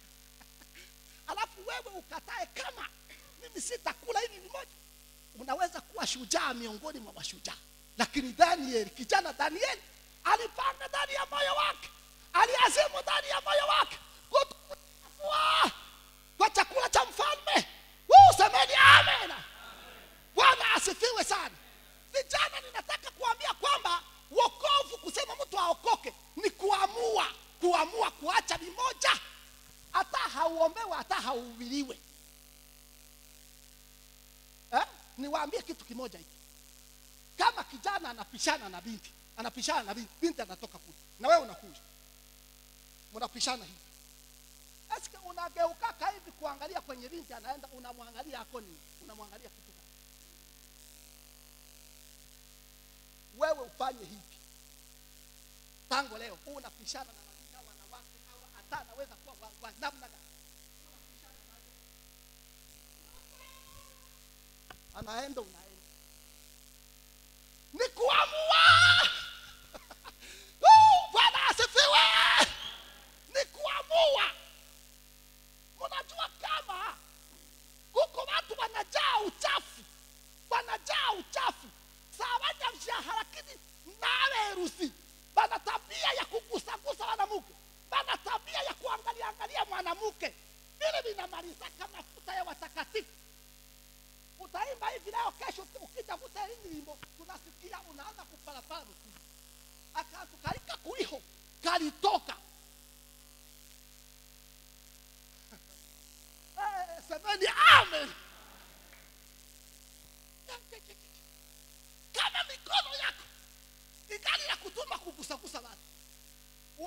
[SPEAKER 1] alafu wewe ukatae kama mimi sitakula hivi vimoja unaweza kuwa shujaa miongoni mwa mashujaa lakini danieli kijana danieli alipanga ndani ya moyo wake aliazimu ndani ya moyo wake kutokuwa kwa chakula cha mfalme Woo, semeni amen bwana asifiwe sana vijana ninataka kuambia kwamba wokovu kusema mtu aokoke ni kuamua kuamua kuacha vimoja hata hauombewe hata hauhubiriwe eh? niwaambie kitu kimoja hiki kama kijana anapishana na binti anapishana na binti binti anatoka kule na wewe unakuja mnapishana hivi eske unageukaka hivi kuangalia kwenye binti anaenda unamwangalia ako nini unamwangalia kitu gani wewe ufanye hivi tangu leo unapishana na majina wanawake au hata anaweza kuwa wa, wa namna gani Unapishana naye. anaenda unaenda ni kuamua Woo, bwana asifiwe ni kuamua mnajua kama kuko watu wanajaa uchafu wanajaa uchafu sawanya mshahara lakini nawerusi bana tabia ya kugusagusa mwanamke bana tabia ya kuangalia angalia mwanamke vile vinamalizaka mafuta ya watakatifu utaimba hivi leo kesho ukitafuta hii nyimbo tunasikia unaanza kupalapala mkuu akantu kalika kuiho kalitoka Eh, semeni amen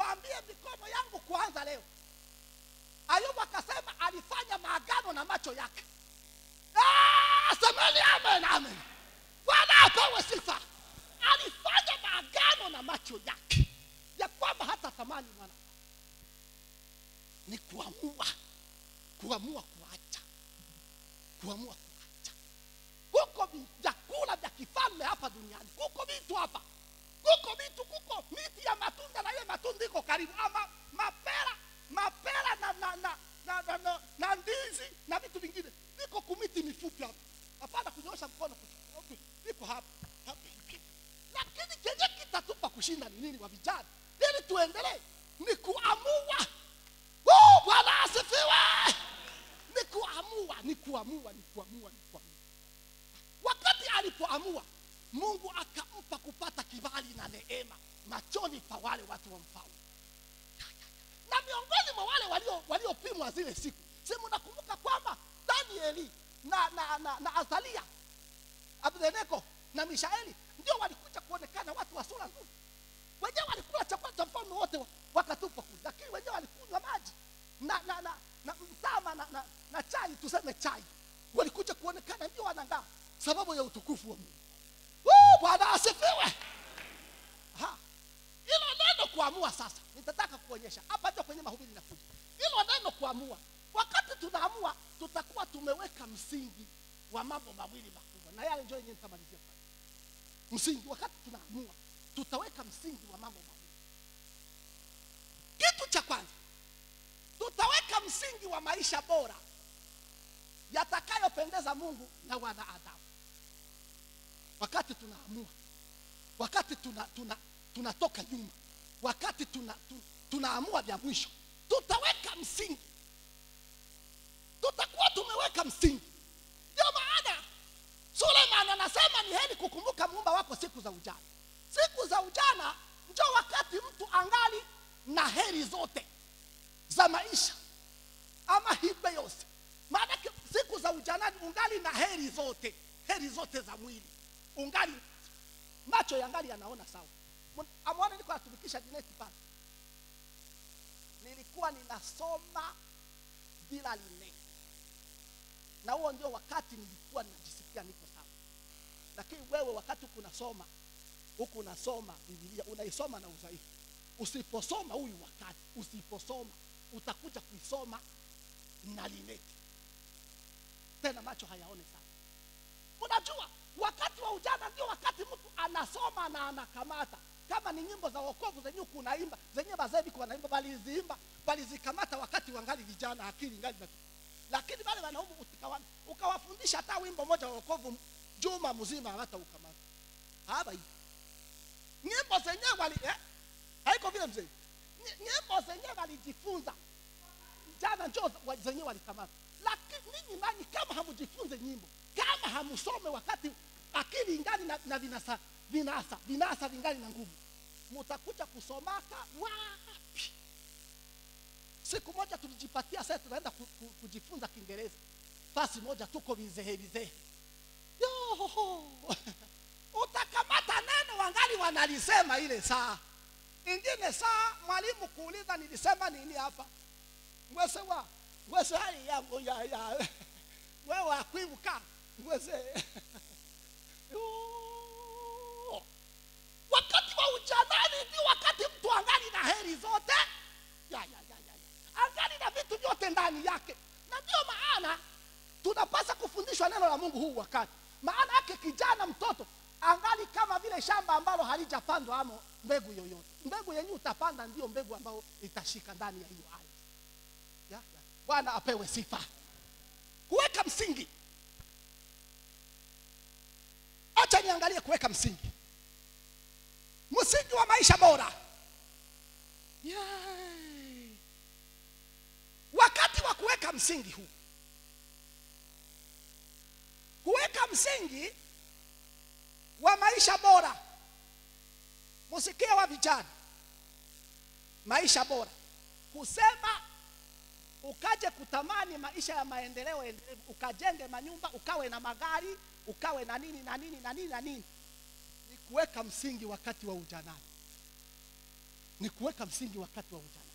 [SPEAKER 1] niwaambie mikono yangu kuanza leo ayubu akasema alifanya maagano na macho yake Ah, semeni amen amen bwana apewe sifa alifanya maagano na macho yake ya kwamba hata thamani mwana ni kuamua kuamua kuacha kuamua kuacha kuko vi- vyakula vya kifalme hapa duniani kuko vitu hapa kuko vitu kuko miti ya matunda na ile matunda iko karibu ama mapera mapera na na na na, na, na, na ndizi na vitu vingine viko kumiti mifupi hapa hapana kunyosha mkono kuchukua. Okay, viko hapa hapa hivi. lakini chenye kitatupa kushinda ni nini wa vijana ili tuendelee ni kuamua Woo, bwana asifiwe ni kuamua ni kuamua ni kuamua ni kuamua wakati alipoamua mungu akampa kupata kibali na neema machoni pa wale watu wa mfalme na miongoni mwa wale walio- waliopimwa zile siku si mnakumbuka kwamba danieli na, na, na, na azalia abdeneko na mishaeli ndio walikuja kuonekana watu wa sura nzuri wenyewe walikula chakula cha mfalme wote wa- wakatupwa kule lakini wenyewe walikunywa maji na na na, na mtama na, na, na chai tuseme chai walikuja kuonekana ndio wanangaa sababu ya utukufu wa mungu Woo, bwana asifiwe Ha. hilo neno kuamua sasa nitataka kuonyesha hapa ndio kwenye mahubiri nakuja hilo neno kuamua wakati tunaamua tutakuwa tumeweka msingi wa mambo mawili makubwa na yale ndio yenyewe nitamalizia pale msingi wakati tunaamua tutaweka msingi wa mambo mawili kitu cha kwanza tutaweka msingi wa maisha bora yatakayopendeza mungu na wanadamu wakati tunaamua wakati tuna tuna tunatoka nyuma wakati tuna, tu, tunaamua vya mwisho tutaweka msingi tutakuwa tumeweka msingi ndio maana suleiman anasema ni heri kukumbuka muumba wako siku za ujana siku za ujana njo wakati mtu angali na heri zote za maisha ama hibe yose maanake siku za ujanani ungali na heri zote heri zote za mwili ungali macho yangali yanaona sawa Mun- amwone niko natumikisha dineti pale nilikuwa ninasoma bila lineti na huo ndio wakati nilikuwa ninajisikia niko sawa lakini wewe wakati huku unasoma huku unasoma bibilia unaisoma na udhaifu usiposoma huyu wakati usiposoma utakuja kuisoma na lineti tena macho hayaone sana unajua wakati wa ujana ndio wakati mtu anasoma na anakamata kama ni nyimbo za wokovu zenye huku unaimba zenye bazee biko wanaimba baliziimba balizikamata wakati wangali vijana akili ngali na lakini wale wanaume utikawa- ukawafundisha hata wimbo moja wa wokovu juma mzima hata ukamata haba hivi nyimbo zenyewe wali eh? haiko vile mzee Ny- nyimbo zenyewe walijifunza jana njo wa- zenyewe walikamata lakini ninyi nanyi kama hamujifunze nyimbo kama hamusome wakati akili ingali na, na vinasa vinasa vinasa vingali na nguvu mutakuja kusomaka wapi siku moja tulijipatia sasa tunaenda ku, ku, kujifunza kiingereza fasi moja tuko vizehe vizehe Yohoho. utakamata neno wangali wanalisema ile saa ingine saa mwalimu kuuliza nilisema nini hapa ngwese wa ngwese hali yangu ya ya wewe akwibuka ngwese Yoo. wakati wa ujanani ndio wakati mtu angali na heri zote ya, ya, ya, ya, ya. angali na vitu vyote ndani yake na ndio maana tunapasa kufundishwa neno la mungu huu wakati maana yake kijana mtoto angali kama vile shamba ambalo halijapandwa amo mbegu yoyote mbegu yenye utapanda ndio mbegu ambayo itashika ndani ya hiyo ardhi ya, ya. bwana apewe sifa kuweka msingi acha niangalie kuweka msingi msingi wa maisha bora Yay. wakati wa kuweka msingi huu kuweka msingi wa maisha bora musikie wa vijana maisha bora kusema ukaje kutamani maisha ya maendeleo endelevu ukajenge manyumba ukawe na magari ukawe na nini na nini na nini na nini ni kuweka msingi wakati wa ujanani ni kuweka msingi wakati wa ujana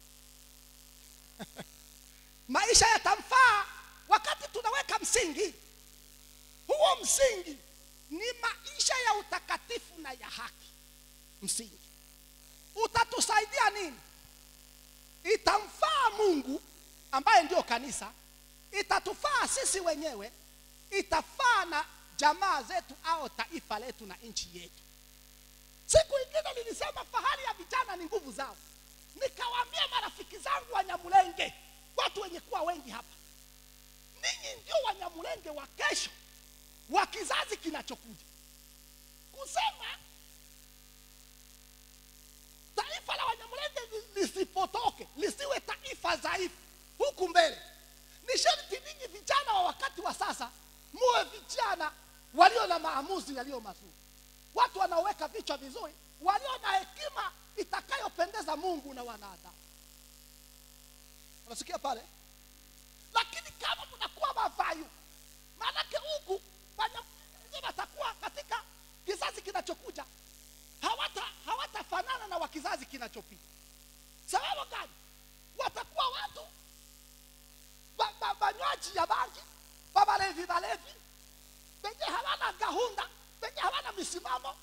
[SPEAKER 1] maisha yatamfaa wakati tunaweka msingi huo msingi ni maisha ya utakatifu na ya haki msingi utatusaidia nini itamfaa mungu ambaye ndio kanisa itatufaa sisi wenyewe itafaa na jamaa zetu au taifa letu na nchi yetu siku ingine nilisema fahari ya vijana ni nguvu zao nikawaambia marafiki zangu wanyamulenge watu wenye kuwa wengi hapa ninyi ndio wanyamulenge wa kesho wa kizazi kinachokuja kusema taifa la wanyamulenge li- lisipotoke lisiwe taifa dhaifu huku mbele ni sharti ninyi vijana wa wakati wa sasa muwe vijana walio na maamuzi yaliyo mazuri watu wanaoweka vichwa vizuri walio na hekima itakayopendeza mungu na wanadamu unasikia pale lakini kama mnakuwa mavayu maanake huku wanyamulenge watakuwa katika kizazi kinachokuja hawata hawatafanana na wa kizazi kinachopita sababu gani watakuwa watu ba- ba- banywaji ya bangi babalevi balevi wenye hawana gahunda wenye hawana misimamo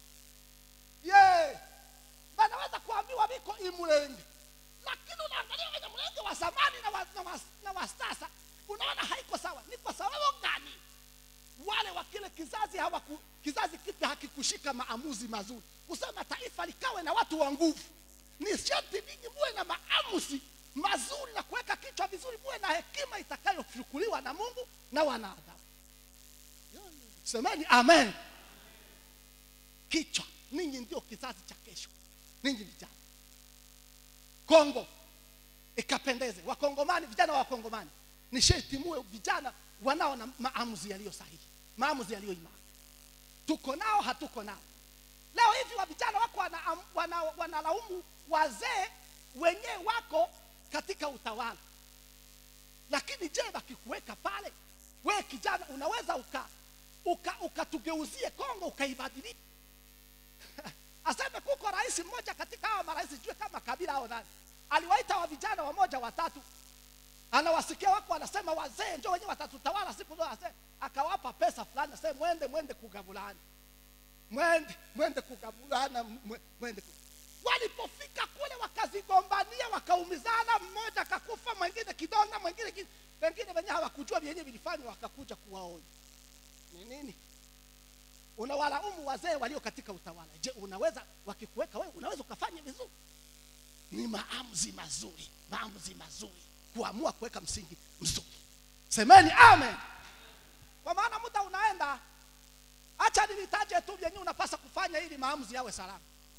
[SPEAKER 1] ye wanaweza kuambiwa viko imulenge lakini unaangalia wenye mlenge wa zamani na wa, na wa, na wa sasa unaona haiko sawa ni kwa sababu gani wale wa kile kizazi hawaku, kizazi kipya hakikushika maamuzi mazuri kusema taifa likawe na watu wa nguvu ni sharti ninyi muwe na maamuzi mazuri na kuweka kichwa vizuri muwe na hekima itakayochukuliwa na mungu na wanadamu semeni amen kichwa ninyi ndio kizazi cha kesho ninyi vijana kongo ikapendeze wakongomani vijana wa wakongomani ni sharti muwe vijana wanao na maamuzi yaliyo sahihi maamuzi yaliyo imara tuko nao hatuko nao leo hivi wa vijana wako wanalaumu wana, wana wanalaumu wazee wenyewe wako katika utawala lakini je wakikuweka pale wewe kijana unaweza uka uka ukatugeuzie kongo ukaibadilisha aseme kuko rais mmoja katika hawa marais sijue kama kabila au nani aliwaita wa vijana wamoja watatu anawasikia wako wanasema wazee njo wenyewe watatutawala siku zote wazee akawapa pesa fulani aseme mwende mwende kugavulani mwende mwende kugavulana mwe- mwende ku... walipofika kule wakazigombania wakaumizana mmoja akakufa mwingine kidonda mwingine ki... wengine wenyewe hawakujua vyenyewe vilifanywa wakakuja kuwaonya ni nini unawalaumu wazee walio katika utawala je unaweza wakikuweka wewe unaweza ukafanya vizuri ni maamuzi mazuri maamuzi mazuri kuamua kuweka msingi mzuri semeni amen kwa maana muda unaenda acha nilitaje tu vyenye unapasa kufanya ili maamuzi yawe salama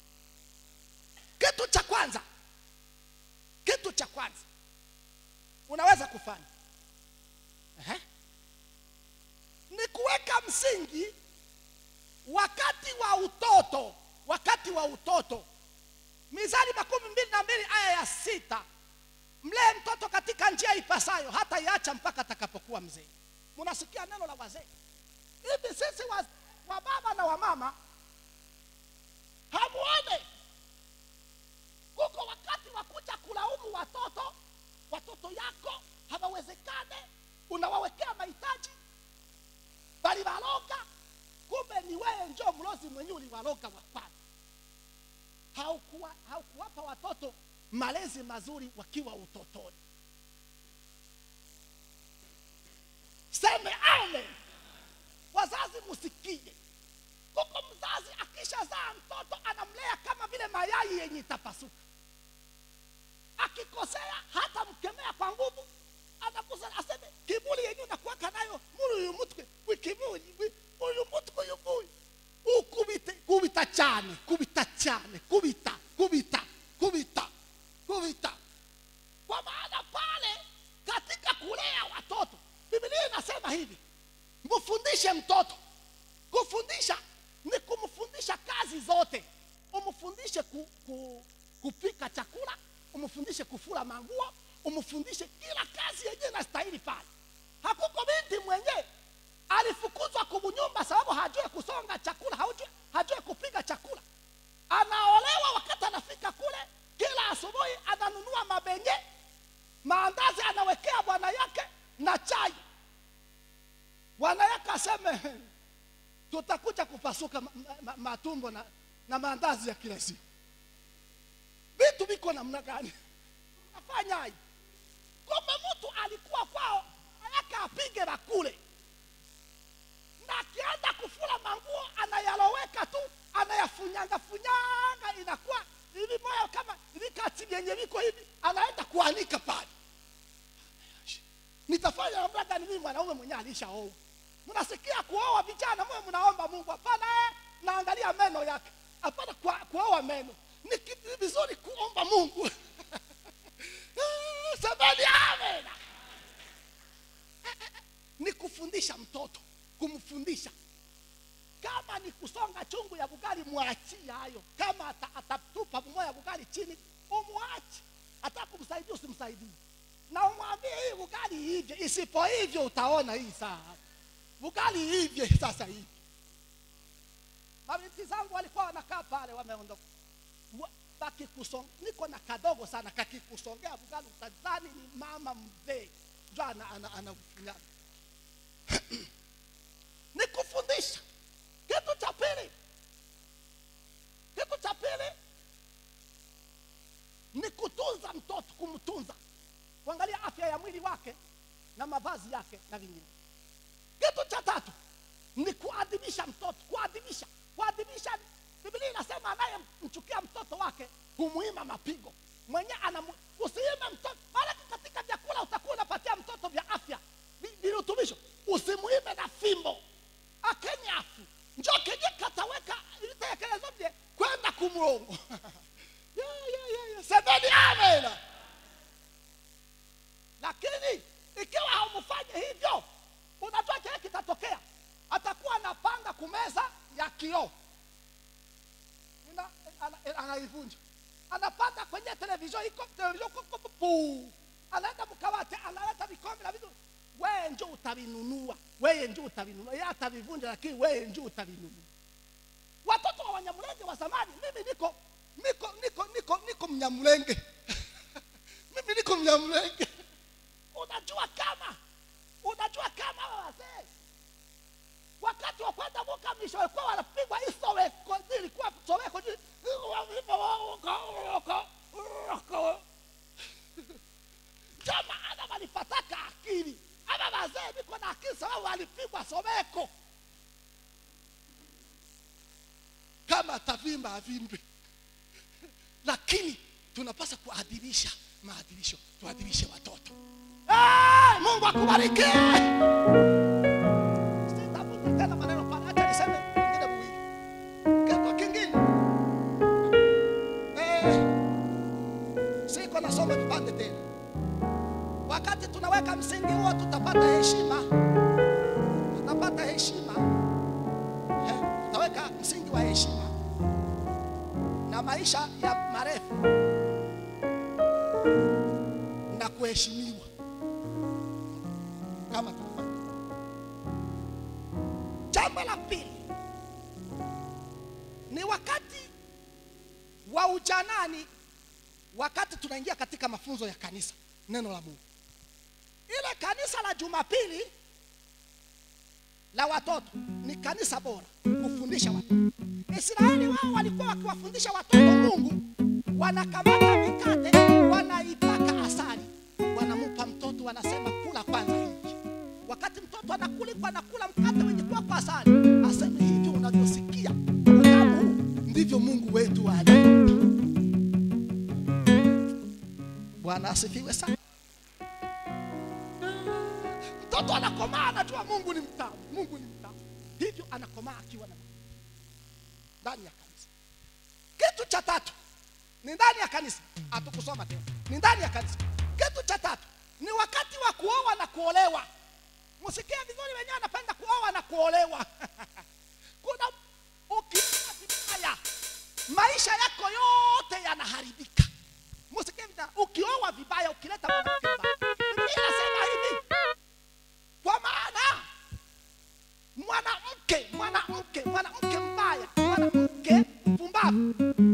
[SPEAKER 1] kitu cha kwanza kitu cha kwanza unaweza kufanya Ehe. ni kuweka msingi wakati wa utoto wakati wa utoto mizali makumi mbili na mbili aya ya sita mlee mtoto katika njia ipasayo hata iacha mpaka atakapokuwa mzee munasikia neno la wazee hivi sisi wa, wa baba na wa mama hamuone kuko wakati wa kuja kulaumu watoto watoto yako hawawezekane unawawekea mahitaji balibaloga kumbe ni wewe njo mlozi mwenyewe uliwaloga wapana haukuwa haukuwapa watoto malezi mazuri wakiwa utotoni seme amen wazazi musikie kuko mzazi akishazaa mtoto anamlea kama vile mayai yenye itapasuka akikosea hata mkemea kwa nguvu anakusa aseme kibuli yenye unakuwaka nayo muli uyu mutwe wikibuli wi- uyu mutwe uyu nguyu ukubite kubita cyane kubita cyane kubita kubita kubita kubita kwa maana pale katika kulea watoto biblia inasema hivi mfundishe mtoto kufundisha ni kumfundisha kazi zote umfundishe ku, ku, kupika chakula umfundishe kufura manguo umfundishe kila kazi yenyewe inastahili pale hakuko binti mwenyewe alifukuzwa kubunyumba sababu hajue kusonga chakula hajue, hajue kupiga chakula anaolewa wakati anafika kule kila asubuhi ananunua mabenye maandazi anawekea bwana yake na chai bwana yake aseme tutakuja kupasuka ma, ma, matumbo na, na maandazi ya kila siku vitu viko namna gani afanya hivi kumbe mtu alikuwa kwao yake apige bakule na akianza kufula manguo anayaloweka tu anayafunyanga funyanga inakuwa hivi moyo kama vikati vyenye viko hivi anaenda kuanika pale nitafanya namna gani mimi mwanaume mwenyewe alishaoa mnasikia kuoa vijana mwe mnaomba mungu hapana eh, naangalia meno yake hapana kwa- kuoa meno ni kitu vizuri kuomba mungu semeni amen ni kufundisha mtoto kumfundisha kama ni kusonga chungu ya bugali mwachie hayo kama ata- atatupa bumoya ya bugali chini umwache hata kumsaidia usimsaidie na umwambie hii bugali hivyo isipo hivyo utaona hii saa bugali hivyo sasa hivi mabinti zangu walikuwa wanakaa pale wameondoka Wa- bakikusong niko na kadogo sana kakikusongea bugali utadhani ni mama mzee ndio ana, ana, ana, ana ni kufundisha kitu cha pili kitu cha pili ni kutunza mtoto kumtunza kuangalia afya ya mwili wake na mavazi yake na vingine kitu cha tatu ni kuadhimisha mtoto kuadhimisha kuadhimisha biblia inasema anayemchukia mtoto wake humuima mapigo mwenye anamu usiime mtoto maanake katika vyakula utakuwa unapatia mtoto vya afya vi- virutubisho usimuime na fimbo akenyafu njo kenye kataweka itekeleza vye kwenda kumrongo yeah, yeah, yeah, yeah. semeni amena lakini ikiwa haumfanye hivyo unajua kile kitatokea atakuwa anapanga kumeza ya kioo Ina- ana- anaivunja anapanda kwenye televisheni iko televisheni iko- iko- puu. anaenda mkawate analeta vikombe na vitu wewe njo utavinunua wewe njo utavinunua yeye atavivunja lakini wewe njo utavinunua watoto wa wanyamulenge wa zamani mimi niko niko niko niko niko mnyamulenge mimi niko mnyamulenge unajua kama unajua kama hawa wazee wakati wa kwenda mukamisho walikuwa wanapigwa hii soweko zilikuwa soweko zili- ndio maana walipataka akili ama wazee viko na akili sababu walipigwa soweko kama atavimba avimbe lakini tunapaswa kuadhirisha maadhirisho tuadhirishe watoto hey, mungu akubariki Sitafuti tena maneno pale acha niseme vingine viwili kitu kingine eh, siko nasoma vipande tena wakati tunaweka msingi huo tutapata heshima tutapata heshima eh, tutaweka msingi wa heshima na maisha ya marefu na kuheshimiwa kama tunafanya. Jambo la pili ni wakati wa ujanani, wakati tunaingia katika mafunzo ya kanisa, neno la Mungu. Ile kanisa la Jumapili la watoto ni kanisa bora kufundisha watoto. Israeli wao walikuwa wakiwafundisha watoto Mungu, wanakamata mikate, wanaipaka asali, wanamupa mtoto, wanasema kula kwanza hiki. Wakati mtoto anakulikwa anakula mkate wenye kuwa kwa asali, aseme hivyo unavyosikia utamu huu, ndivyo Mungu wetu alivyo. Bwana asifiwe sana. Mtoto anakomaa anajua Mungu ni mtamu, Mungu ni mtamu, hivyo anakomaa akiwa na ndani ya kanisa. Kitu cha tatu ni ndani ya kanisa, hatukusoma tena, ni ndani ya kanisa. Kitu cha tatu ni wakati wa kuoa na kuolewa. Msikie vizuri, wenyewe anapenda kuoa na kuolewa. Kuna ukioa vibaya, maisha yako yote yanaharibika. Msikie vizuri, ukioa vibaya, ukileta mwanamke mbaya, Biblia inasema hivi, kwa maana mwanamke mwanamke mwanamke mbaya mwanamke mpumbavu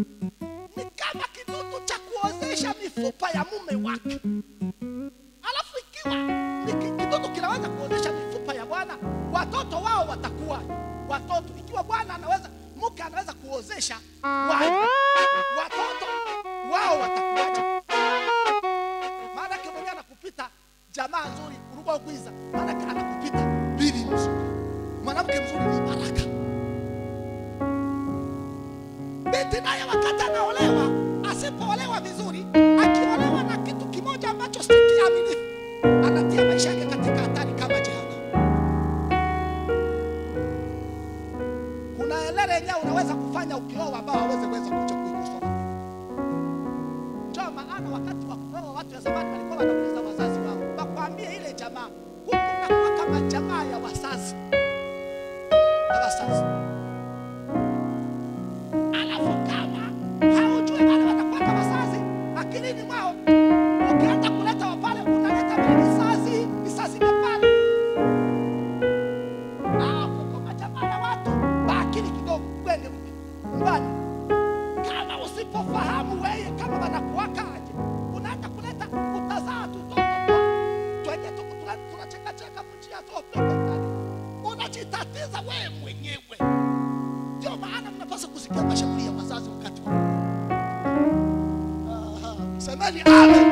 [SPEAKER 1] kuonyesha mifupa ya mume wake alafu ikiwa ni ki- kidudu kinaweza kuonyesha mifupa ya bwana watoto wao watakuwa watoto ikiwa bwana anaweza mke anaweza kuozesha wai watoto wao watakuwaje maanake mwenyewe anakupita jamaa nzuri urugo kwiza maanake anakupita bibi mzuri mwanamke mzuri ni baraka binti naye wakati anaolewa asipoolewa vizuri akiolewa na kitu kimoja ambacho si kiaminifu anatia maisha yake katika hatari kama jehanamu kuna elele yenyewe unaweza kufanya ukioa ambao hawezi weza kuja kuikosoa ndio maana wakati wa kuoa watu wa zamani walikuwa wanauliza wazazi wao wakwambie ile jamaa huku nakuwa kama jamaa ya wazazi na wazazi alafu kama haujui wale watakuwa kama wazazi akilini mwao ukianza kuleta wapale unaleta vile visazi visazi vya pale alafu kama jamaa ya watu baakili kidogo kwende nyumbani kama usipofahamu weye kama wanakuwakaje unaenda kuleta utazaa tutoto twenye tu- tuna- tunachekacheka mjia topeketani unajitatiza wewe mwenyewe ndio maana mnapaswa kusikia mashauri ya wazazi wakati wa Aha, semeni amen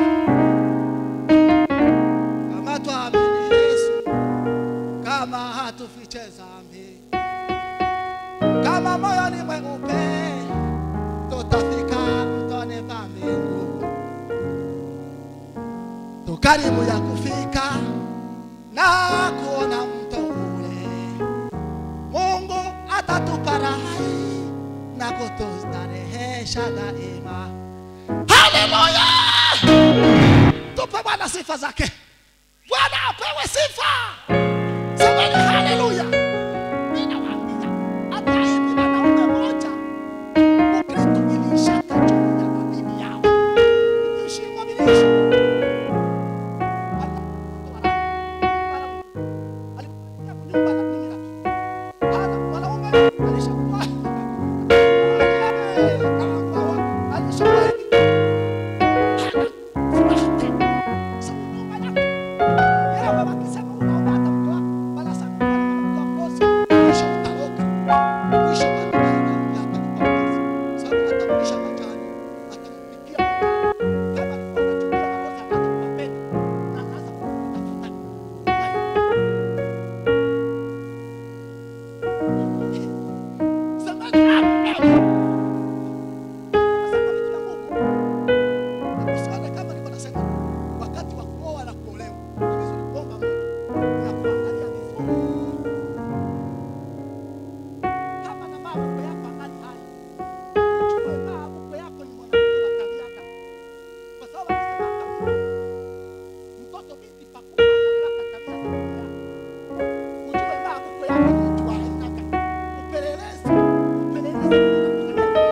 [SPEAKER 1] kama twamini yesu kama hatufiche zambi kama moyoni mweupe tutafika mtoni pa mbingu tukaribu ya kufika na kuona mto ule mungu atatupa rahai na kutustarehesha daima haleluya tupe bwana sifa zake bwana apewe sifa semeni haleluya ninawaambia hata hivi wanaume moja ukristo ilishaka juu ya mabibi yao ilishikwa vilishikwa alikuja kunyumba na kuingia Hana mwanaume alishakuwa alishakuwa hivi hana furaha tena sababu nyumba yake yeye baba akisema unaomba hata mke wako bala sana mke wako kosi mwisho utaoka mwisho mambo yanakuja atakupa kosi sababu atamlisha majani atampikia majani kama alikuwa anachukia makosa atakupa pesa na anaanza kutafuta Semeni amen. Nasema vitu vya Mungu. Usione kama nilikuwa nasema wakati wa kuoa na kuolewa ni vizuri kuomba Mungu na kuangalia vizuri. Kama na mambo yako angali hai. Ujue mambo yako ni mwanamke wa tabia gani. Kwa sababu anasema kama mtoto binti pakubwa anataka tabia za baba yake. Ujue mambo yako ni mtu wa aina gani. Upelelezi, upelelezi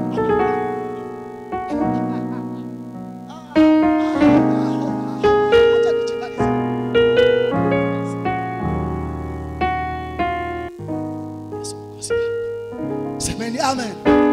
[SPEAKER 1] Acha nijimalize. Yesu mkosi wangu. Semeni amen.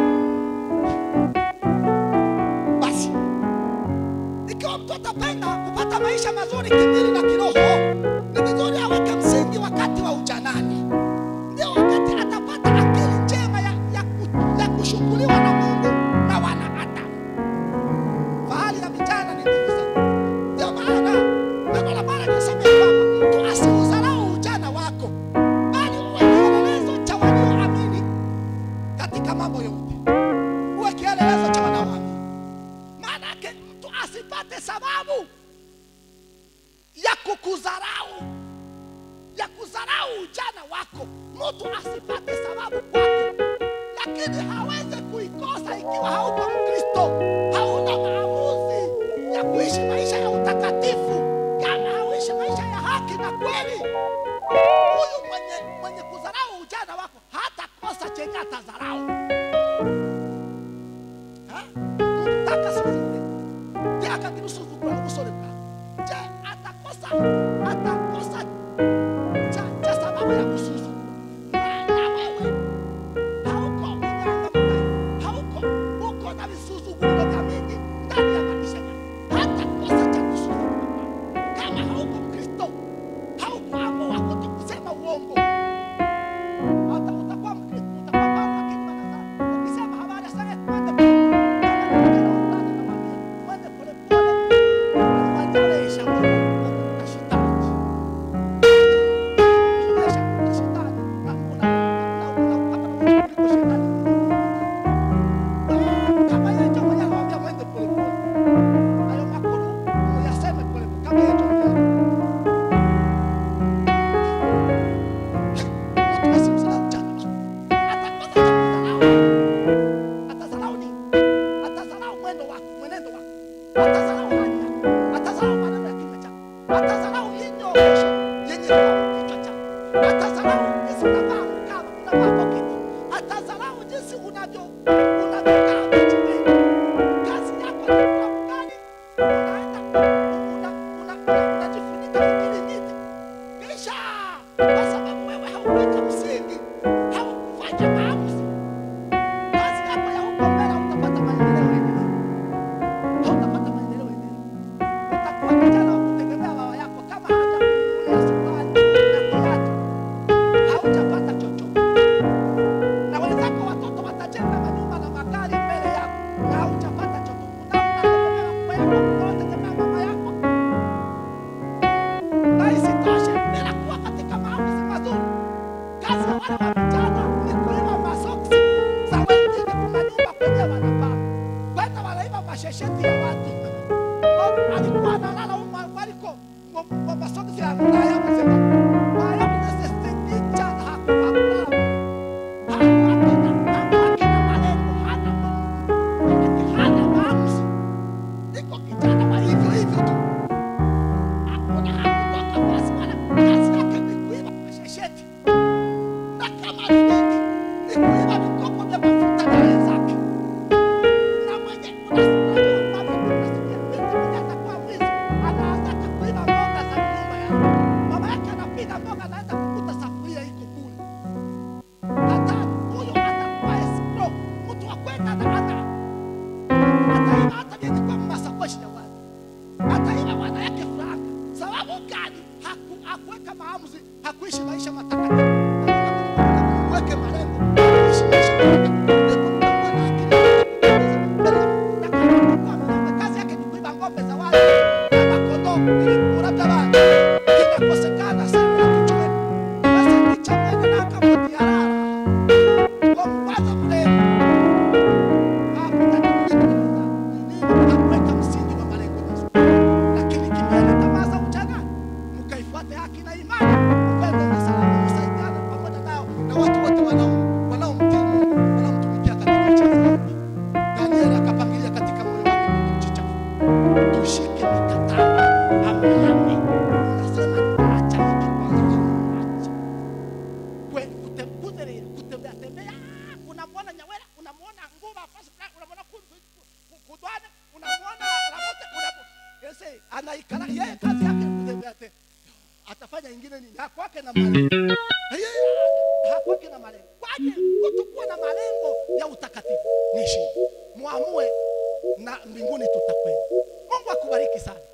[SPEAKER 1] Basi ikiwa mtu atapenda kupata maisha mazuri kimwili na kiroho, ni vizuri aweke msingi wakati wa ujanani, ndio wakati atapata akili njema ya, ya, ku- ya kushughuliwa na Mungu na wanadamu. Fahari ya vijana ni nguvu sana. Ndio maana neno la Bwana linasema ya kwamba mtu asiudharau ujana wako, bali uwe kielelezo cha walioamini katika mambo yote, uwe kielelezo cha wanaoamini. Maana yake mtu asipate sababu ya kukudharau, ya kudharau ujana wako. Mtu asipate sababu kwako, lakini hawezi kuikosa ikiwa hauko Mkristo, hauna maamuzi ya kuishi maisha ya utakatifu, kama hauishi maisha ya haki na kweli. Huyu mwenye, mwenye kudharau ujana wako hata kosa chenye atadharau. Ha? Mtaka sivule je akakinusuzugura ubusore bwawe je atakosa atakosa cha, cha sababu ya kusuzugura na, na wewe hauko inyangamugayo hauko uko na visuzuguriro vya mingi atazarau hali yako, atazarau maneno ya kinywa chako, atazarau hii nyoosho yenye kwa kichwa chako, atazarau jinsi unavaa mkaba, unavaa poketi, atazarau jinsi unavyo unavyokaa kijiweni. Kazi yako ni kula ugali, unaenda una- una- una- unajifunika kiringiti kisha kwa sababu wewe haukuweka msingi, haukufanya maamuzi, kazi yako ya huko mbele utapata maendeleo endelevu, hautapata maendeleo endelevu. Utakuwa kijana wa kutegemea baba yako, kama hajakununulia suruali na kiatu, haujapata chochote. Na wenzako watoto watajenga manyumba na magari mbele yako, na haujapata chochote. Unategemea baba yako, unategemea mama yako na isitoshe bila kuwa katika maamuzi mazuri. Kazi ya wale wa vijana ni kuiba masoksi za wengine, kuna nyumba kwenye wanavaa kwenda wanaiba mashesheti ya watu. Ngo- Alikuwa analala huko waliko kwa masoksi ya Ulaya mzima, Ulaya mnasisitiza hakulala hakuwake na malengo, hana Mungu, hana maamuzi, iko kijana wa hivyo hivyo tu hakuna hakutoka basi wala kazi yake ni kuiba mashesheti na kama ni nini ni kuiba vikopo vya mafuta na wenzake na mwenye unasikia binti mwenye atakuwa mwizi anaanza kuiba mboga za nyumba yake mama yake anapiga mboga anaenda kukuta safuria iko kule hata huyo atakuwa escrow mtu wa kwenda na ana ataiba hata vyenye kwa masakoshi ya watu ataiba bwana yake furaha. Sababu gani? Haku, hakuweka maamuzi, hakuishi maisha matakatifu. Weke malengo, kuishi maisha matakatifu. Hebu mtakuwa na akili na kama mtakuwa mnaomba, kazi yake ni kuiba ng'ombe za watu na makondoo ili kurabda watu. Kinakosekana sana kichwani. Basi kichwani na kama tiarara. Kwa mwanzo mrembo hakuweka msingi wa malengo mazuri, lakini kimbele tamaa za ujana, mkaifuate haki na imani, upendo na salama, msaidiane pamoja nao na watu wote wanao wanaomtii Mungu, wanaomtumikia katika njia za haki. Danieli akapangilia katika moyo wake kutojichafua. Tushike mikataba amani, unasema nitaacha hiki kwanza, nitaacha kwe- kute- kutere- kutembea tembea unamwona nyawera unamwona nguva fasi fulani, unamwona ku- ku- ku- kudwane unamwona ramote unamu- Ese, anaikala yeye kazi yake ni kutembea te atafanya ingine nini hakwake na malengo Yeye, hakwake na malengo kwaje kutokuwa na malengo ya utakatifu ni shida muamue na mbinguni tutakwenda mungu akubariki sana